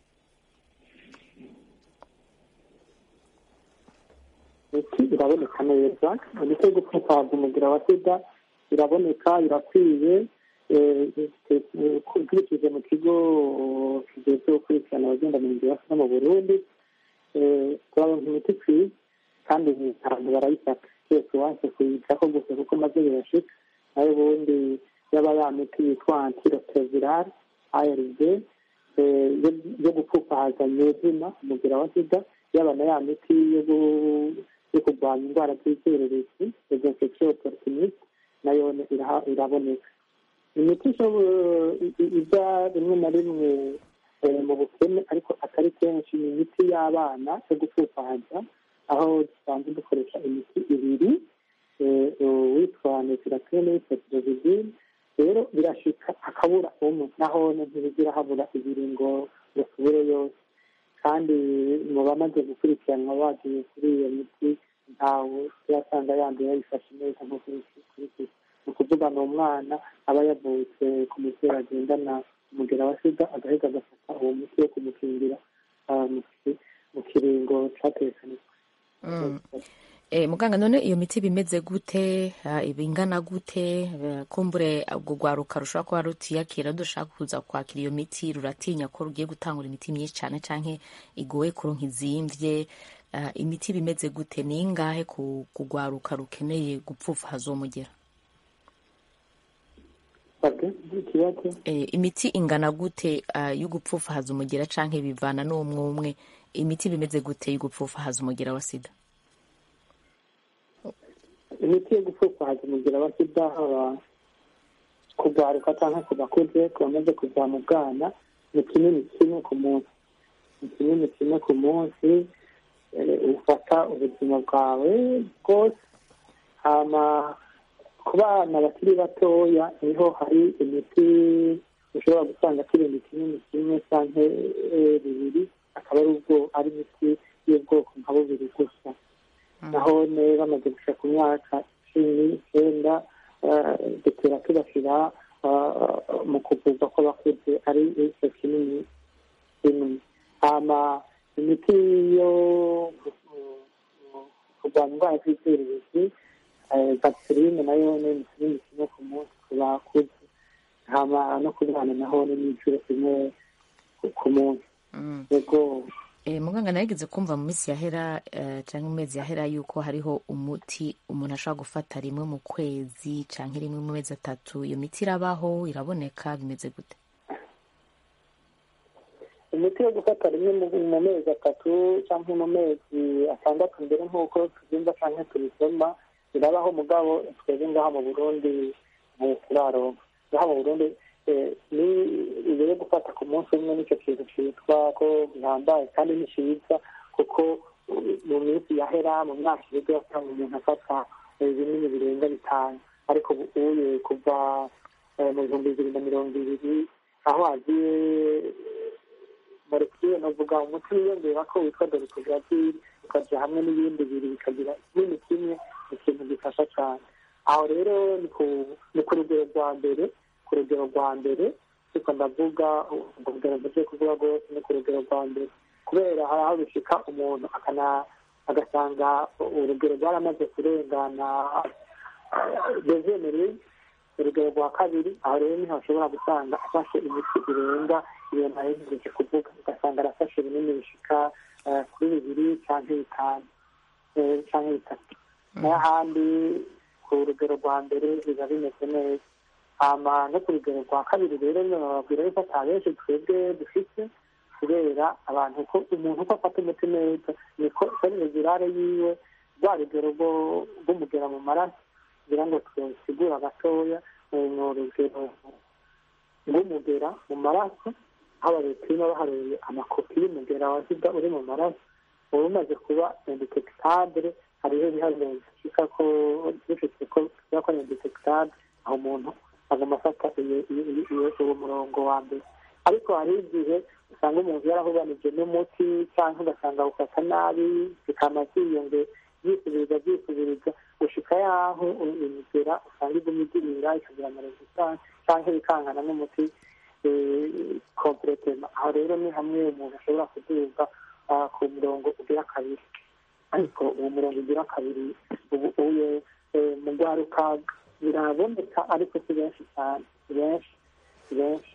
imiti iraboneka neza imiti yo gupfupfaza umugira wa sida iraboneka irakwiye eh, eh, ukurikije mu kigo kijejwe gukurikirana abagenda mu nzira no mu burundi eh, turaronka imiti ikwiye kandi abantu barayifata cyose wanse kuyitaho gusa kuko maze birashika nayo ubundi yaba ya miti yitwa antirotevirale arv eh, yo- yo gupfupfahaza nyezina umugira wa sida yaba na ya miti yo gu- yo kurwanya indwara z'icyorezo infection opportuniste nayo iraha- iraboneka imiti ishobo- i- i- iza rimwe na rimwe eh, mu bukene ariko atari kenshi ni imiti y'abana yo gupfupfahaza aho dusanzwe dukoresha imiti ibiri eh, uwitwa netirapine n'uwitwa tirozidine rero birashika hakabura umwe naho ntibizira habura ibiri ngo ngo tubure yose kandi mu bamaze gukurikiranwa bagiye kuri iyo miti ntawe turasanga yanduye yayifashe neza nko kuri kuri ni ukuvuga ni umwana aba yavutse ku mubyeyi agendana umugera wa sida agahita agafata uwo muti wo kumukingira ah, mu ki- mu kiringo cyatekanijwe Mm. Eh, muganga none iyo miti bimeze gute Ah, iba ingana gute Eh, kumbure ubwo rwaruka rushobora kuba rutiyakira dushaka kuza kwakira iyo miti ruratinya ko rugiye gutangura imiti myinshi cyane canke igoye kuronka izimvye Ah, imiti bimeze gute ni ingahe ku ku rwaruka rukeneye gupfupfahaza uwo mugera Pardon, ikibazo Eh, imiti ingana gute ah, yo gupfupfahaza umugera canke bivana n'umwe umwe imiti bimeze gute yo gupfupfahaza umugera wa sida imiti yo gupfupfahaza umugira wa sida haba kugaruka cyangwa ku bakuze ku bamaze kuva mu bwana ni kinini kimwe ku munsi ni kinini kimwe ku munsi eh, ufata ubuzima bwawe bwose hama ku bana bakiri batoya niho hari imiti ushobora gusanga kirinda kinini kimwe cyangwa eh, bibiri akaba ari ubwo ari imiti y'ubwoko nka bubiri gusa naho ne bamaze gushika ku myaka cumi n'icyenda eh, dutera tubashyira mu kuvurwa kw'abakuze ari igice kinini kinini hama imiti yo kurwanya indwara z'izuririzi gaserine nayo ni kinini kimwe ku munsi ku bakuze hama no ku bana naho ni n'inshuro kimwe ku munsi yego muganga narigeze kumva mu minsi yahera cyangwa mu mezi yahera yuko hariho umuti umuntu ashobora gufata rimwe mu kwezi cyangwa rimwe mu mezi atatu iyo miti irabaho iraboneka bimeze gute imiti yo gufata rimwe mu mezi atatu cyangwa mu mezi atandatu mbere nk'uko tubyumva cyangwa tubisoma irabaho mugabo twebwe ngaha mu burundi turaronka ngaha mu burundi ni iyo yo gufata ku munsi umwe nicyo kintu cyitwa ko gihambaye kandi ni cyiza kuko mu minsi yahera mu myaka ibiri yasanga umuntu afata ibinini birenga bitanu ariko ubuye kuva mu bihumbi bibiri na mirongo ibiri aho hagiye molekile navuga umuti wiyongera ko witwa dorikogravir ukajya hamwe n'ibindi bibiri bikagira kinini kimwe ni ikintu gifasha cyane aho rero ni ku rugero rwa mbere ku rugero rwa mbere ariko ndavuga ubwo rugero mvuze kuvuga rwose ni ku rugero rwa mbere kubera hari aho bishika umuntu agasanga urugero rwaramaze kurengana dezenere urugero rwa kabiri aho rero niho ashobora gusanga afashe imiti irenga iyo nayo ntigeje kuvuga ugasanga arafashe binini bishika kuri bibiri cyangwa bitanu cyangwa bitatu n'ahandi ku rugero rwa mbere biba bimeze neza hama no ku rugero rwa kabiri rero bababwira yuko ata benshi twebwe dufite kubera abantu ko umuntu uko afata umuti neza niko serivizirare yiwe rwa rugero rw'umugera mu maraso kugira ngo tusigura gatoya ni urugero rw'umugera mu maraso aho babipima baharuye amakopi y'umugera wa sida uri mu maraso uba umaze kuba indetectable hariho ibiharuro bishika ko bifite ko biba ko indetectable aho umuntu agomba afata uwo murongo wa mbere ariko hari igihe usanga umuntu yarahubanije n'umuti cyangwa ugasanga awufata nabi bikama byiyonge byisubiriza byisubiriza gushika yaho imigera usanga iguma igirira ikagira amaresistance cyangwa bikangana n'umuti kompletema aho rero ni hamwe umuntu ashobora kuduga ku murongo ugira kabiri ariko uwo murongo ugira kabiri ubu uye mu rwaruka biraboneka ariko si benshi cyane si benshi si benshi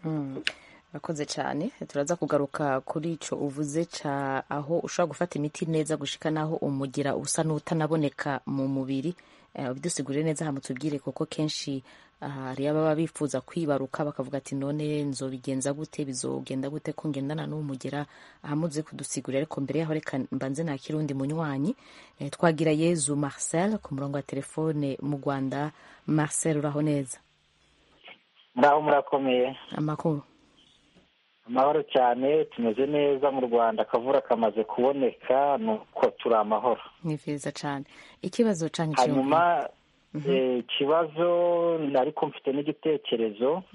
urakoze cyane turaza kugaruka kuri icyo uvuze cya aho ushobora gufata imiti neza gushika n'aho umugira usa n'utanaboneka mu mubiri ubidusigurire neza hano tubwire kuko kenshi hari ababa bifuza kwibaruka bakavuga ati none nzobigenza gute bizogenda gute ko ngendana n'umugera ahamuze kudusigurira ariko mbere yaho reka mbanze nta kirundi munywanyi twagira yezu marcel ku murongo wa telefone mu rwanda marcel uraho neza muraho murakomeye amakuru amahoro cyane tumeze neza mu rwanda akavura kamaze kuboneka nuko turi amahoro ni byiza cyane ikibazo cyane hanyuma ikibazo ariko mfite n'igitekerezo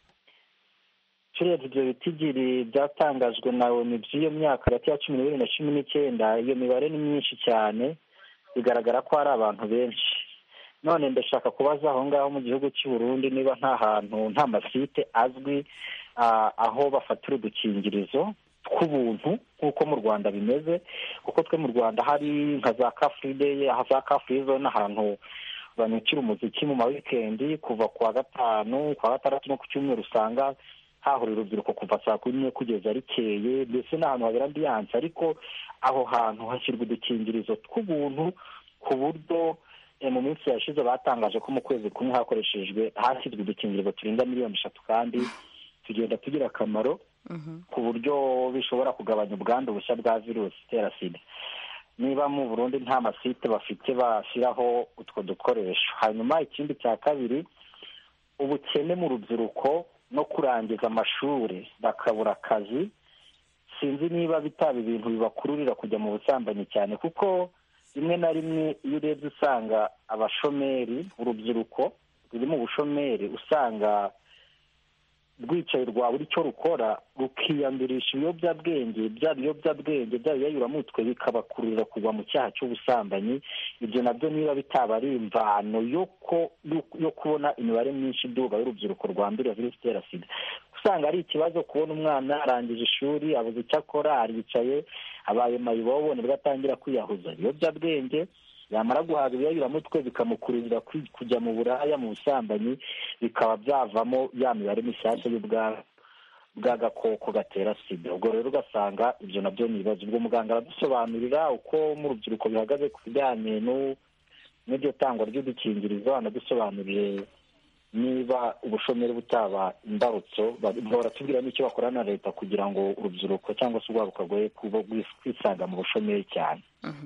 turebye ibyo bitigiri byatangajwe na oni by'iyo myaka hagati ya cumi n'ibiri na cumi n'icyenda iyo mibare ni myinshi cyane bigaragara ko hari abantu benshi none ndashaka kubaza aho ngaho mu gihugu cy'u Burundi niba nta hantu nta masite azwi aho bafatira udukingirizo tw'ubuntu nk'uko mu rwanda bimeze kuko twe mu rwanda hari nka za kafuride za kafuride zone ahantu banyukira umuziki mu ma wikendi kuva ku wa gatanu ku wa gatandatu no ku cyumweru usanga hahurira urubyiruko kuva saa kumi n'imwe kugeza rikeye mbese ni ahantu habera ambiyanse ariko aho hantu hashyirwa udukingirizo tw'ubuntu ku buryo mu minsi yashize batangaje ko mu kwezi kumwe hakoreshejwe hashyizwe udukingirizo turenga miliyoni eshatu kandi tugenda tugira akamaro ku buryo bishobora kugabanya ubwandu bushya bwa virusi itera sida niba mu burundi nta masite bafite bashyiraho utwo dukoresho hanyuma ikindi cya kabiri ubukene mu rubyiruko no kurangiza amashuri bakabura akazi sinzi niba bitaba ibintu bibakururira kujya mu busambanyi cyane kuko rimwe na rimwe iyo urebye usanga abashomeri urubyiruko ruri mu bushomeri usanga rwicaye rwabura icyo rukora rukiyandurisha ibiyobyabwenge bya biyobyabwenge bya biyayuramutwe bikabakururira kugwa mu cyaha cy'ubusambanyi ibyo nabyo niba bitaba ari imvano yo kubona imibare myinshi iduga y'urubyiruko rwandurira virusi itera sida usanga ari ikibazo kubona umwana arangije ishuri abuze icyo akora aricaye abaye mayibobo nibwo atangira kwiyahuza ibiyobyabwenge yamara guhaga ibiyayuramutwe bikamukururira kujya mu buraya mu busambanyi bikaba byavamo ya mibare mishyashya bw'agakoko gatera sida ubwo rero ugasanga ibyo nabyo ni ibibazo ubwo muganga aradusobanurira uko mu rubyiruko bihagaze ku bijyanye n'iryo tangwa ry'udukingirizo anadusobanurire niba ubushomeri butaba imbarutso baratubwira n'icyo bakorana na leta kugira ngo urubyiruko cyangwa se urwaruka rwoye kwisanga mu bushomeri cyane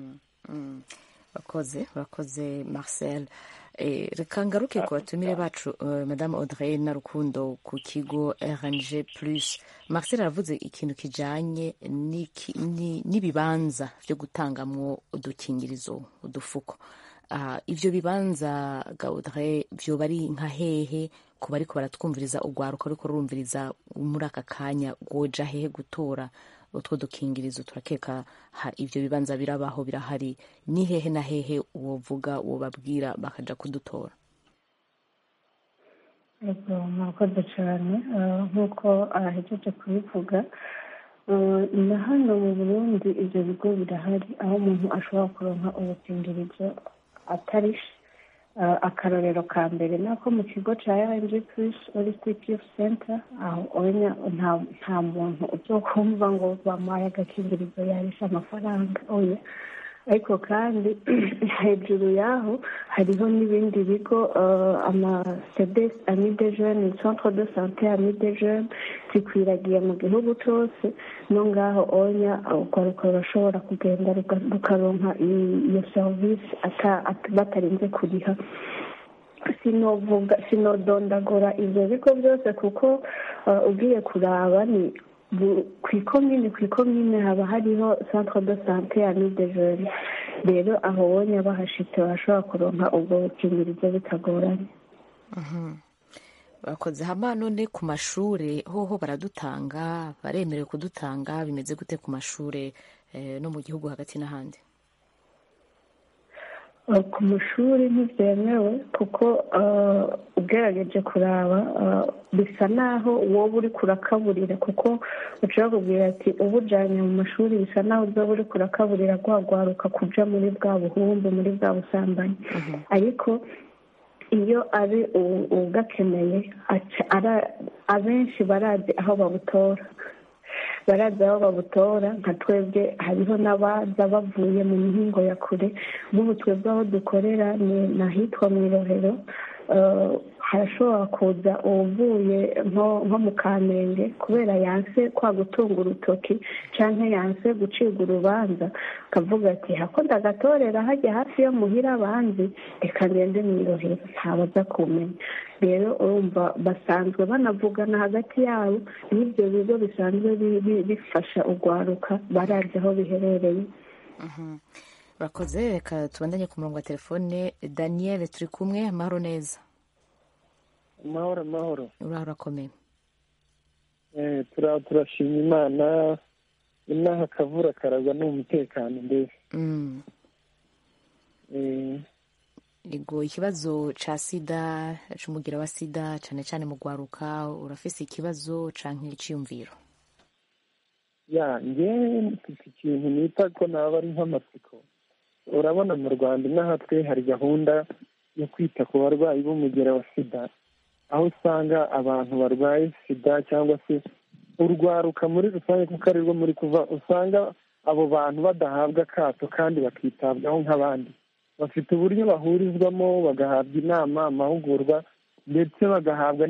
bakoze bakoze marcel reka ngaruke ku batumire bacu madame audrey na rukundo ku kigo rng plus marcel aravuze ikintu kijyanye n'ibibanza byo gutangamwo udukingirizo udufuko ibyo bibanza gaudre byoba ari nka hehe ku bariko baratwumviriza urwaruka ariko rurumviriza muri aka kanya rwoja hehe gutora utwo dukingirizo turakeka ibyo bibanza birabaho birahari ni hehe na hehe wovuga wobabwira bakaja kudutora murakoze cyane nk'uko ahejeje kubivuga na hano mu burundi ibyo bigo birahari aho umuntu ashobora kuronka ubukingirizo atarishe akarorero ka mbere nako mu kigo cya rng plus holistic youth center aho nta muntu uzokumva ngo bamuhaye agakingirizo yarisha amafaranga oya ariko kandi hejuru y'aho hariho n'ibindi bigo amasedes ami de jeune centre de sante ami de jeune zikwiragiye mu gihugu cyose no ngaho onya urwaruka rurashobora kugenda rukaronka iyo serivisi batarinze kuriha sinovuga sinodondagura ibyo bigo byose kuko ugiye kuraba ni ku ikomine ku ikomine haba hariho centre de sante ya de jeune rero aho wonya bahashitse bashobora kuronka ubwo bukingirizo bitagoranye bakoze hama none ku mashure hoho baradutanga baremerewe kudutanga bimeze gute ku mashure no mu gihugu hagati n'ahandi ku mashuri ntibyemewe kuko ugerageje kuraba bisa naho wowe uri kurakaburira kuko ushobora kubwira ati uba ujyanye mu mashuri bisa naho uba uri kurakaburira rwagwaruka kuja muri bwa buhumbu muri bwa busambanyi ariko iyo ari ugakeneye abenshi barazi aho babutora baraza aho babutora nka twebwe hariho n'abaza bavuye mu mihingo ya kure nk'ubu twebwe aho dukorera ni ahitwa mu irohero harashobora kuza uvuye nko mu kamenge kubera yanse kwa gutunga urutoki cyangwa yanse gucibwa urubanza akavuga ati hakunda agatorera hajya hafi yo muhira abanzi reka ngende mu irohero ntabaza kumenya rero urumva basanzwe banavugana hagati yabo n'ibyo bigo bisanzwe bifasha urwaruka barazi aho biherereye urakoze reka tubandanye ku murongo wa telefone daniel turi kumwe amahoro neza amahoro amahoro uraho urakomeye turashima imana inaha akavura karagwa ni umutekano mbese ego ikibazo ca sida c'umugira wa sida cane cane mu gwaruka urafise ikibazo canke iciyumviro ya ngewe mfite ikintu nita ko naba ari nk'amatsiko urabona mu rwanda inaha twe hari gahunda yo kwita ku barwayi b'umugera wa sida aho usanga abantu barwaye sida cyangwa se urwaruka muri rusange kuko ari rwo muri kuva usanga abo bantu badahabwa akato kandi bakitabwaho nk'abandi bafite uburyo bahurizwamo bagahabwa inama amahugurwa ndetse bagahabwa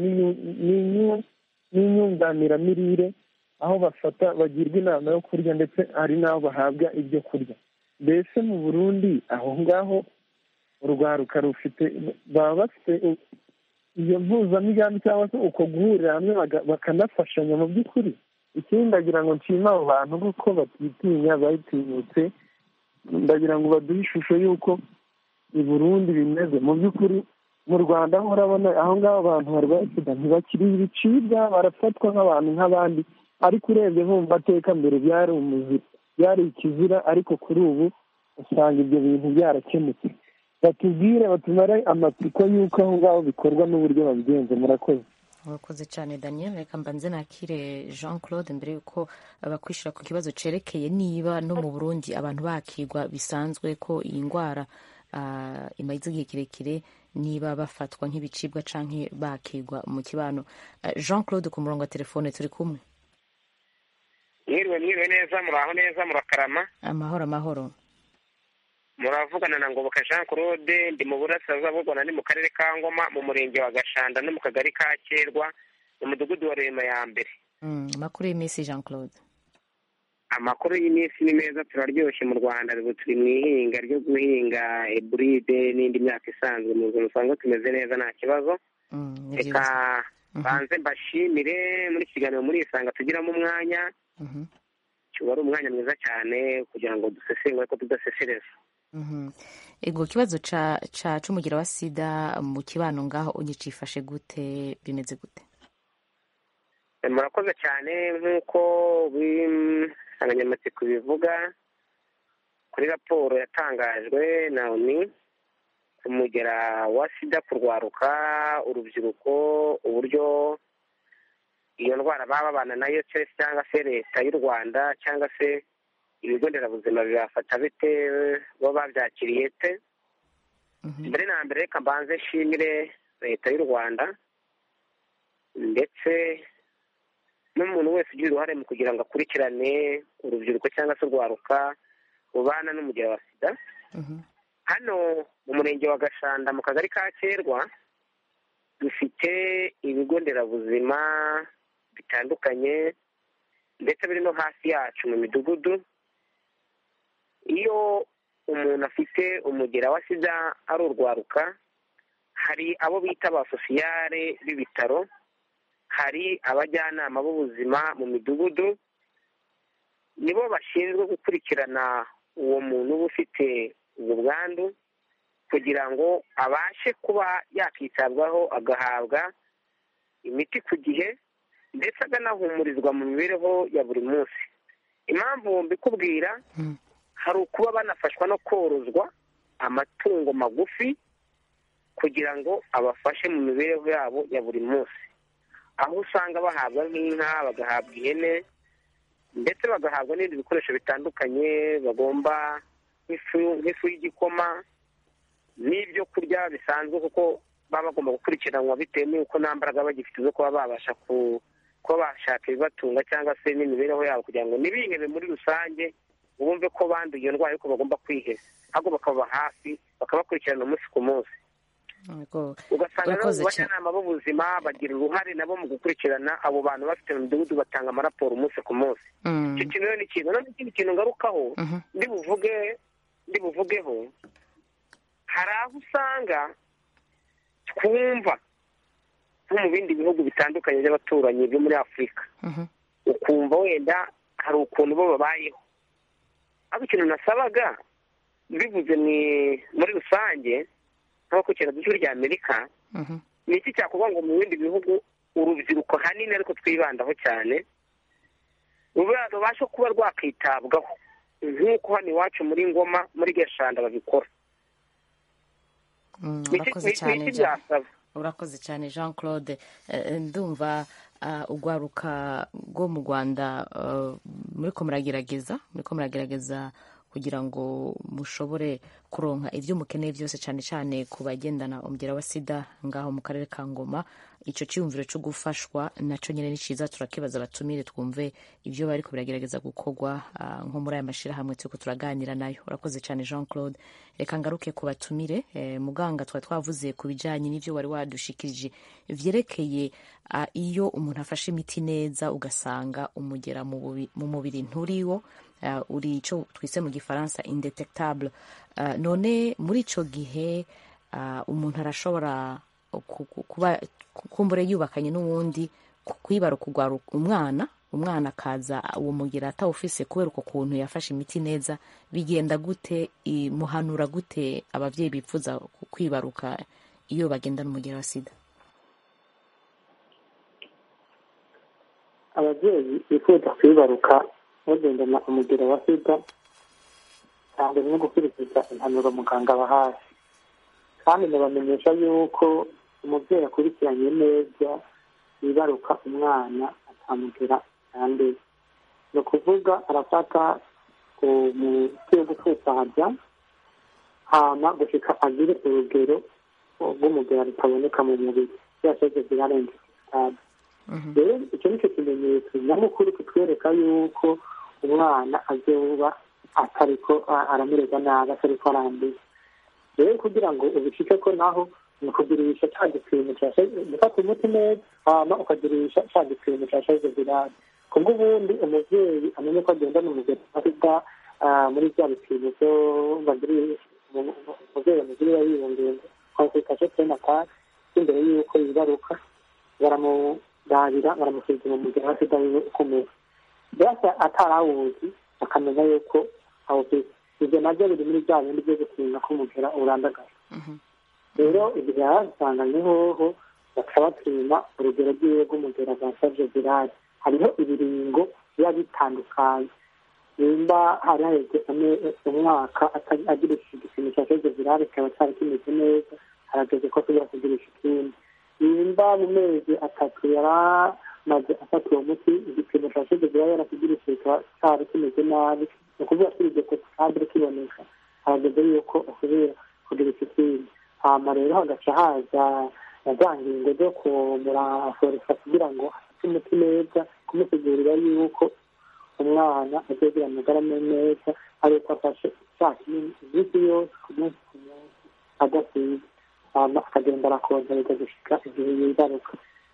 n'inyunganiramirire aho bafata bagirwa inama yo kurya ndetse hari n'aho bahabwa ibyo kurya mbese mu burundi aho ngaho urwaruka rufite baba bafite iyo mpuzamigambi cyangwa se uko guhurira hamwe bakanafashanya mu by'ukuri ikindi ndagira ngo nshima abo bantu kuko batitinya bayitinyutse ndagira ngo baduhe ishusho y'uko i burundi bimeze mu by'ukuri mu rwanda ho urabona aho ngaho abantu barwaye sida ntibakiri ibicibwa barafatwa nk'abantu nk'abandi ariko urebye nko mu mateka mbere byari umuzira byari ikizira ariko kuri ubu usanga ibyo bintu byarakemutse batubwire batumare amatsiko y'uko aho ngaho bikorwa n'uburyo babigenza murakoze urakoze cyane daniel reka mbanze nakire jean claude mbere y'uko bakwishyura ku kibazo cyerekeye niba no mu burundi abantu bakigwa bisanzwe ko iyi ndwara ah, imaze igihe kirekire niba bafatwa nk'ibicibwa cyangwa bakigwa mu kibano Ah, jean claude ku murongo wa telefone turi kumwe mwiriwe mwiriwe neza muraho neza murakarama amahoro amahoro muravugana na ngoboka jean claude ndi mu burasirazuba bw'u rwanda ni mu karere ka ngoma mu murenge wa gashanda no mu kagari ka kerwa mu mudugudu wa rema ya mbere Mm, amakuru y'iminsi jean claude amakuru y'iminsi ni meza turaryoshye mu rwanda ubu turi mu ihinga ryo guhinga eburide n'indi myaka isanzwe mu buzima usanga tumeze neza nta kibazo Mm, ni reka byiza banze mbashimire muri iki kiganiro muri isanga tugiramo umwanya Mhm, kiba ari umwanya mwiza cyane kugira ngo dusesengure ko tudasesereza mhm. ego ikibazo ca ca c'umugira wa sida mu kibano ngaho unyicifashe gute bimeze gute murakoze cyane nk'uko insanganyamatsiko bivuga kuri raporo yatangajwe na oni umugera wa sida kurwaruka urubyiruko uburyo iyo ndwara baba babana nayo se cyangwa se leta y'u rwanda cyangwa se ibigo nderabuzima bibafata bite bo babyakiriye te mbere na mbere reka mbanze nshimire leta y'u rwanda ndetse n'umuntu wese ugira uruhare mu kugira ngo akurikirane urubyiruko cyangwa se urwaruka rubana n'umugera wa sida hano mu murenge wa gashanda mu kagari ka kerwa dufite ibigo nderabuzima bitandukanye ndetse biri no hasi yacu mu midugudu iyo umuntu afite umugera wa sida ari urwaruka hari abo bita ba sosiyare b'ibitaro hari abajyanama b'ubuzima mu midugudu nibo bashinzwe gukurikirana uwo muntu uba ufite ubwo bwandu kugira ngo abashe kuba yakitabwaho agahabwa imiti ku gihe ndetse akanahumurizwa mu mibereho ya buri munsi impamvu mbikubwira hari ukuba banafashwa no korozwa amatungo magufi kugira ngo abafashe mu mibereho yabo ya buri munsi aho usanga bahabwa nk'inka bagahabwa ihene ndetse bagahabwa n'ibindi bikoresho bitandukanye bagomba nk'ifu y'igikoma n'ibyo kurya bisanzwe kuko baba bagomba gukurikiranwa bitewe n'uko nta mbaraga bagifite zo kuba babasha kuba bashaka ibibatunga cyangwa se n'imibereho yabo kugira ngo ntibihebe muri rusange bumve ko banduye iyo ndwara ariko bagomba kwiheza ahubwo bakaba hafi bakabakurikirana umunsi ku munsi ugasanga nabo mu bajyanama b'ubuzima bagira uruhare nabo mu gukurikirana abo bantu bafite mu midugudu batanga amaraporo umunsi ku munsi icyo kintu rero ni ikintu noneho ikindi kintu ngarukaho ndi buvuge ndi buvugeho hari aho usanga twumva nko mu bindi bihugu bitandukanye by'abaturanyi byo muri afurika ukumva wenda hari ukuntu bo babayeho ariko ikintu nasabaga bivuze muri rusange nk'uko kera duce rya amerika ni iki cyakorwa ngo mu bindi bihugu urubyiruko hanini ariko twibandaho cyane rubashe kuba rwakitabwaho nk'uko hano iwacu muri ngoma muri gashanda babikora urakoze cyane urakoze cyane jean claude ndumva urwaruka rwo mu rwanda muri ko muragerageza muri ko muragerageza kugira ngo mushobore kuronka ibyo mukeneye byose cyane cyane ku bagendana umugera wa sida ngaho mu karere ka ngoma icyo cyiyumviro cyo gufashwa nacyo nyine ni cyiza turakibaza abatumire twumve ibyo bari biragerageza gukorwa nko muri aya mashyirahamwe turi turaganira nayo urakoze cyane jean claude reka ngaruke ku batumire muganga twari twavuze ku bijyanye n'ibyo wari wadushikirije byerekeye iyo umuntu afashe imiti neza ugasanga umugera mu mubiri nturiwo uri icyo twise mu gifaransa indetectable none muri icyo gihe umuntu arashobora kuba kumbure yubakanye n'uwundi kwibara kugwara umwana umwana akaza uwo mugera atawufise kubera uko kuntu yafashe imiti neza bigenda gute muhanura gute ababyeyi bifuza kwibaruka iyo bagendana umugera wa sida ababyeyi bifuza kwibaruka bagendana umugero wa sida cyane no gukurikiza impanuro muganga abahaye kandi ndabamenyesha yuko umubyeyi akurikiranye neza yibaruka umwana akamugera yanduye ni ukuvuga arafata umuti wo gupfupfaza hama gushika agire urugero rw'umugera rutaboneka mu mubiri yashoze zirarenze sitade rero icyo ni cyo kimenyetso nyamukuru kitwereka yuko umwana azoba atariko aramererwa nabi atariko aranduye rero kugira ngo ubishike ko naho ni ukugirisha cya gipimo gufata umuti neza hama ukagirisha cya gipimo cya shoze virale kubwo ubundi umubyeyi amenye ko agendana umugero sida muri bya bipimo byo bagiriye umubyeyi amugirira yiyongera konsultation prenatal imbere y'uko yibaruka baramurabira baramusuzuma umugero wa sida wiwe ukomeye mbese atarawuzi akamenya yuko awufite ibyo nabyo biri muri bya bindi byo gutinda ko umugera urandagaye rero igihe yarasanganye hoho baca bapima urugero rw'iwe rw'umugera rwa savye virale hariho ibiringo biba bitandukanye nimba hari haheze umwaka agirisha igipimo cya savye virale kikaba cyari kimeze neza harageze ko ashobora kugirisha ikindi nimba mu mezi atatu yari amaze afata uwo muti igipimo cya savye virale yarakigirisha kikaba cyari kimeze nabi ni ukuvuga ko iryo kotikadire kiboneka harageze yuko asubira kugirisha ikindi hama rero hagaca haza na za ngingo zo kumuraforesa kugira ngo afate umuti neza kumusigurira yuko umwana azogira amagara neza ari uko afashe cya kinini iminsi yose ku munsi ku munsi adasize hama akagenda arakongereza gushika igihe yibaruka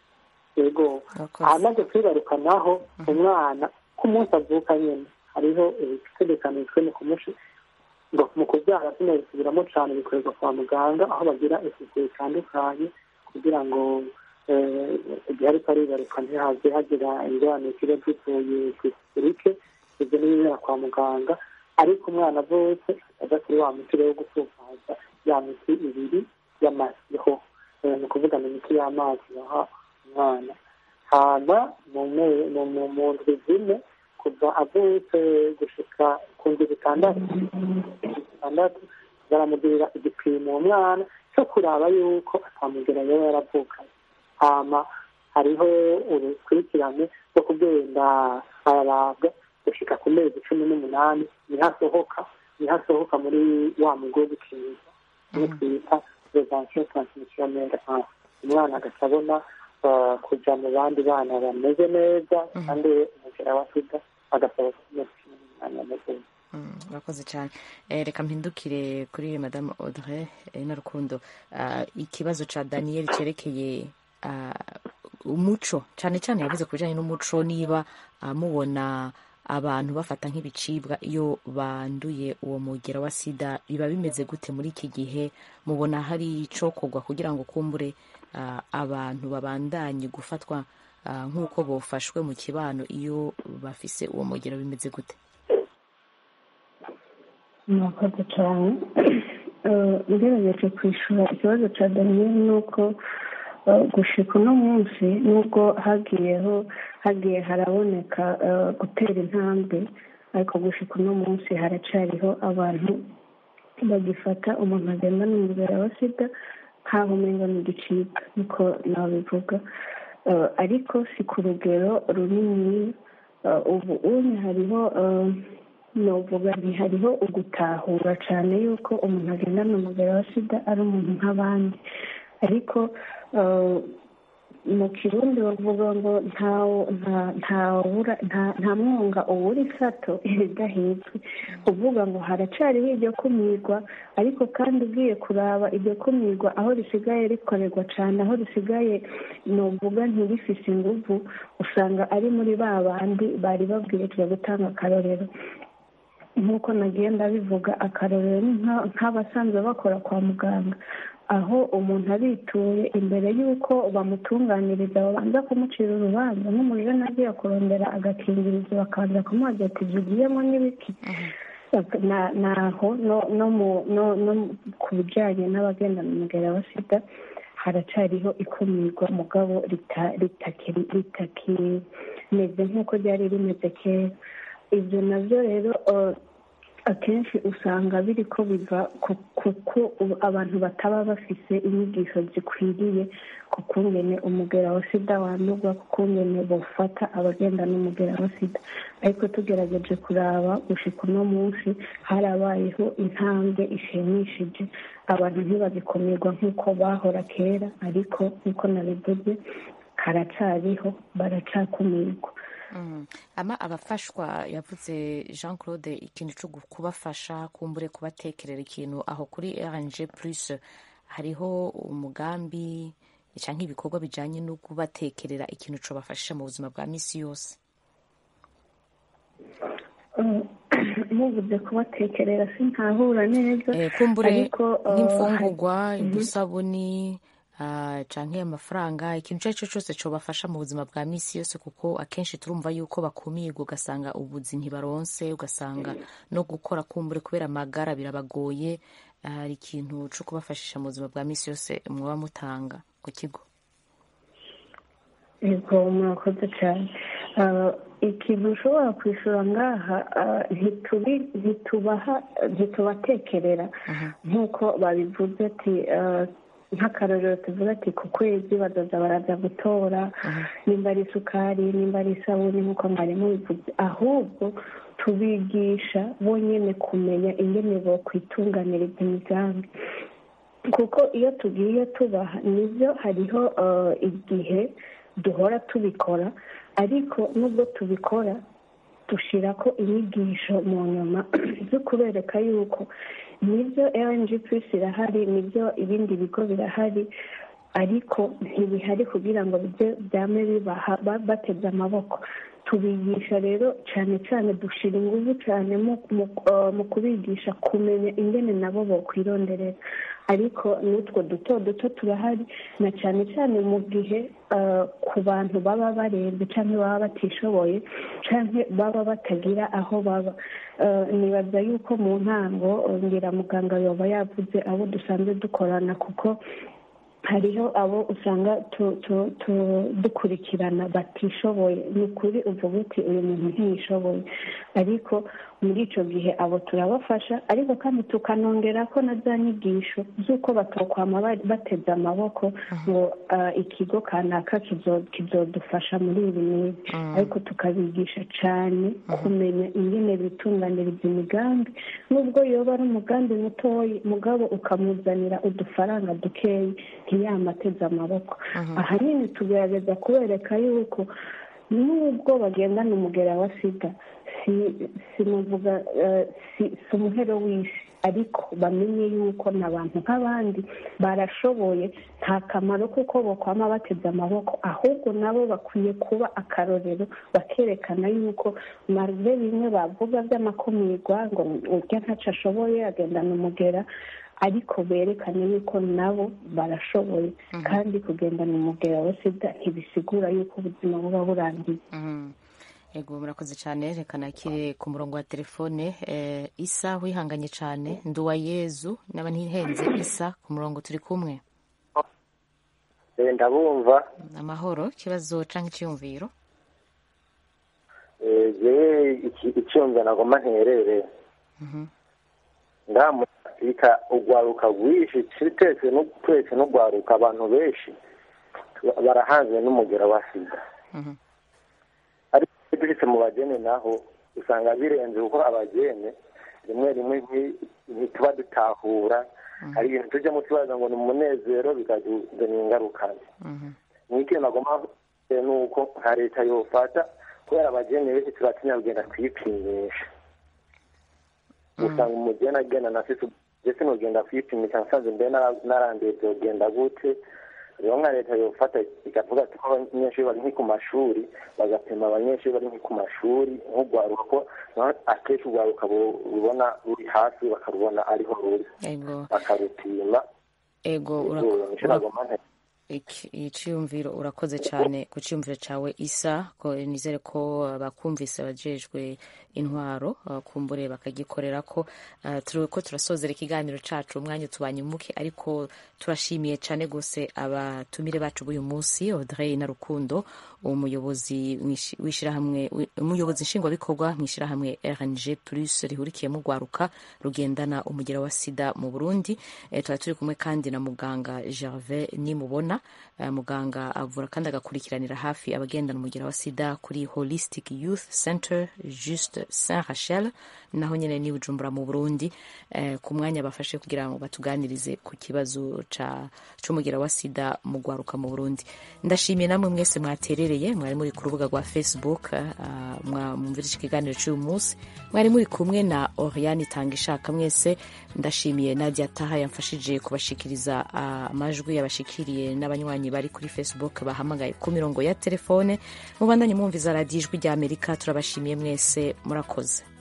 yego ahamaze kwibaruka naho umwana ku munsi avuka nyine hariho ibitegekanijwe mu kumushi ngo mu kubyara sinabisubiramo cyane bikorerwa kwa muganga aho bagira isuku bitandukanye kugira ngo igihe ariko aribaruka ntihaze hagira ingorane kiba zivuye ku isuku ibyo ni ibibera kwa muganga ariko umwana avutse ajya kuri wa muti wo gupfumpaza ya miti ibiri y'amasiho ni ukuvuga ni imiti y'amazi baha umwana hama mu ndwi zine kuva avutse gushika ku ndwi zitandatu zitandatu baramugirira igipimo uwo mwana cyo kuraba yuko atamugera yaba yaravukanye hama hariho urukurikirane rwo kugenda ararabwa gushika ku mezi cumi n'umunani niho asohoka niho asohoka muri wa mugo wo gukingiza niyo twita prevention transmissionnelle umwana agaca abona kuja mu bandi bana bameze neza kandi umugera wa sida agasaba kumezi cumi n'umunani ameze neza murakoze cyane reka mpindukire kuri madamu audrey na rukundo ikibazo cya daniyeli cyerekeye umuco cyane cyane yavuze ku bijyanye n'umuco niba mubona abantu bafata nk'ibicibwa iyo banduye uwo mugera wa sida biba bimeze gute muri iki gihe mubona hari icokorwa kugira ngo kumbure abantu babandanye gufatwa nk'uko bofashwe mu kibano iyo bafise uwo mugera bimeze gute murakoze cyane ugerageje kwishyura ikibazo cya daniyeli ni uko gushika uno munsi nubwo hagiyeho hagiye haraboneka gutera intambwe ariko gushika uno munsi haracariho abantu bagifata umuntu agenda n'umubiri wa sida nkaho umenga ni igicibwa niko nabivuga ariko si ku rugero runini ubu unye hariho novuga ntihariho ugutahura cyane yuko umuntu agendana umubiri wa sida ari umuntu nk'abandi ariko mu kirundi bavuga ngo nta mwunga ubura isato idahitswe uvuga ngo haracariho iryo kumirwa ariko kandi ugiye kuraba iryo kumirwa aho risigaye rikorerwa cyane aho risigaye nuvuga ntirifise inguvu usanga ari muri ba bandi bari babwirijwe gutanga akarorero nk'uko nagenda bivuga akarorero ni nk'abasanzwe bakora kwa muganga aho umuntu abituye imbere y'uko bamutunganiriza babanza kumucira urubanza nk'umujene agiye kurondera agakingirizo bakabanza kumubaza ati jugiyemo n'ibiki na- naho no no mu no no ku bijyanye n'abagendana umugera wa sida haracariho ikumirwa mugabo rita- ritaki- ritakimeze nk'uko ryari rimeze kera ibyo nabyo rero eh, akenshi usanga biri ko biva ku- kuko ubu abantu bataba bafise inyigisho zikwiriye ku kungene umugera wa sida wandurwa ku kungene bofata abagenda n'umugera wa sida ariko tugerageje kuraba gushika uno munsi harabayeho intambwe ishimishije abantu ntibagikomerwa nk'uko bahora kera ariko nk'uko nabivuze karacariho baracakumirwa Mm. ama abafashwa yavuze jean claude ikintu cyo gu- kubafasha kumbure kubatekerera ikintu aho kuri rng plus hariho umugambi cyangwa ibikorwa bijyanye no kubatekerera ikintu cobafashisha mu buzima bwa misi yose Eh, muvuze kubatekerera sinkahura neza Eh, kumbure ariko eh, nk'imfungurwa hari- udusabuni ah, canke amafaranga ikintu icyo ari cyo cyose cobafasha mu buzima bwa misi yose kuko akenshi turumva yuko bakumirwa ugasanga ubuzi ntibaronse ugasanga no gukora kumbure kubera amagara birabagoye Ah, hari ikintu cyo kubafashisha mu buzima bwa misi yose mwaba mutanga ku kigo yego murakoze cyane Ah, ikintu ushobora kwishyura ngaha ah, ntitubi- ntitubaha ntitubatekerera nk'uko babivuze ati ah, nk'akarorero tuvuga ati ku kwezi badoza baraza gutora nimba ari isukari nimba ari isabune nk'uko mwarimu bivuze ahubwo tubigisha bonyine kumenya ingene bokwitunganiriza imigambi kuko iyo tugiye tubaha nibyo hariho eh, igihe duhora tubikora ariko nubwo tubikora dushyira ko inyigisho mu nyuma zo kubereka yuko nibyo rng plus irahari nibyo ibindi bigo birahari ariko ntibihari kugira ngo bijye byame bibaha ba- bateze amaboko tubigisha rero cyane cyane dushyira ingufu cyane mu mu- eh, mu kubigisha kumenya ingene nabo bokwironderera ariko n'utwo duto duto turahari na cyane cyane mu gihe eh, ku bantu baba barembye cyangwa baba batishoboye cyangwa baba batagira aho baba Eh, nibaza yuko mu ntango eh, ngira muganga yoba yavuze abo dusanzwe dukorana kuko hariho abo usanga tu- tu- tu- dukurikirana batishoboye ni ukuri uvuga uti uyu muntu ntiyishoboye ariko muri icyo gihe abo turabafasha ariko kandi tukanongera ko na za nyigisho z'uko batokwama ba- bateze amaboko ngo ah, ikigo kanaka kizo- kizodufasha muri ibi n'ibi ariko tukabigisha cyane kumenya ingene bitunganiriza imigambi nubwo yoba ari umugambi mutoya mugabo ukamuzanira udufaranga dukeyi ntiyamateze amaboko ahanini tugerageza kubereka yuko nubwo bagendana umugera wa sida si simuvuga eh, si si umuhero w'isi ariko bamenye yuko n'abantu nk'abandi barashoboye nta kamaro kuko bokwama bateze amaboko ahubwo nabo bakwiye kuba akarorero bakerekana yuko marve bimwe bavuga by'amakumirwa ngo urya ntaco ashoboye agendana umugera ariko berekane yuko nabo barashoboye kandi kugendana umugera wa sida ntibisigura yuko ubuzima buba burangiye Mhm. Ego murakoze cyane reka nakire ku murongo wa telefone eh, isa wihanganye cyane nduwa yezu naba ntihenze isa ku murongo turi kumwe Eh, ndabumva amahoro ikibazo canke icyiyumviro Eh, jewe iki- icyumva nagomba nterere ngaha muri afurika urwaruka rwinshi twese nu- twese n'urwaruka abantu benshi tu- barahanzwe n'umugera wa sida ariko iyo dushitse mu bagene naho usanga birenze kuko abagene rimwe rimwe nti- ntituba dutahura hari ibintu tujyamo tubaza ngo ni umunezero bikatuzanira ingaruka mbi n'ikintu nagomba kuvuga ni uko nka leta yofata kubera abageni benshi turatinya kugenda kwipimisha usanga umugeni agenda na sisi ndetse nugenda kwipimisha nsanze mbere nara- naranduye byogenda gute rero nka leta yofata ikavuga ati ko abanyeshuri bari nki ku mashuri bagapima abanyeshuri bari nki ku mashuri nk'urwaruka ko naho akenshi urwaruka bu- rubona ruri hasi bakarubona ariho ruri ego bakarupima ego Ego, urako- nico nagomba nte- iciyumviro urakoze cyane ku cyiyumviro cyawe isa ko nizere ko bakumvise abajejwe intwaro kumbure bakagikorera ko ko turasozera ikiganiro cyacu umwanya tubanye muke ariko turashimiye cyane rwose abatumire bacu b'uyu munsi Audrey na Rukundo umuyobozi w'ishyirahamwe umuyobozi nshingwabikorwa mu ishyirahamwe RNG plus rihurikiyemo rwaruka rugendana umugera wa sida mu Burundi tuba turi kumwe kandi na muganga Gervais nimubona muganga avura kandi agakurikiranira hafi abagendana umugera wa sida kuri holistic youth center juste saint rachel naho nyine ni bujumbura mu burundi ku mwanya bafashe kugira ngo batuganirize ku kibazo cy'umugera wa sida mu rwaruka mu burundi ndashimiye namwe mwese mwaterereye mwari muri ku rubuga rwa facebook mwumvira iki kiganiro cy'uyu munsi mwari muri kumwe na oriane itanga ishaka mwese ndashimiye nadia taha yamfashije kubashikiriza amajwi yabashikiriye n'abanywanyi bari kuri facebook bahamagaye ku mirongo ya telefone mubandanye mwumviza radiyo ijwi ry'amerika turabashimiye mwese murakoze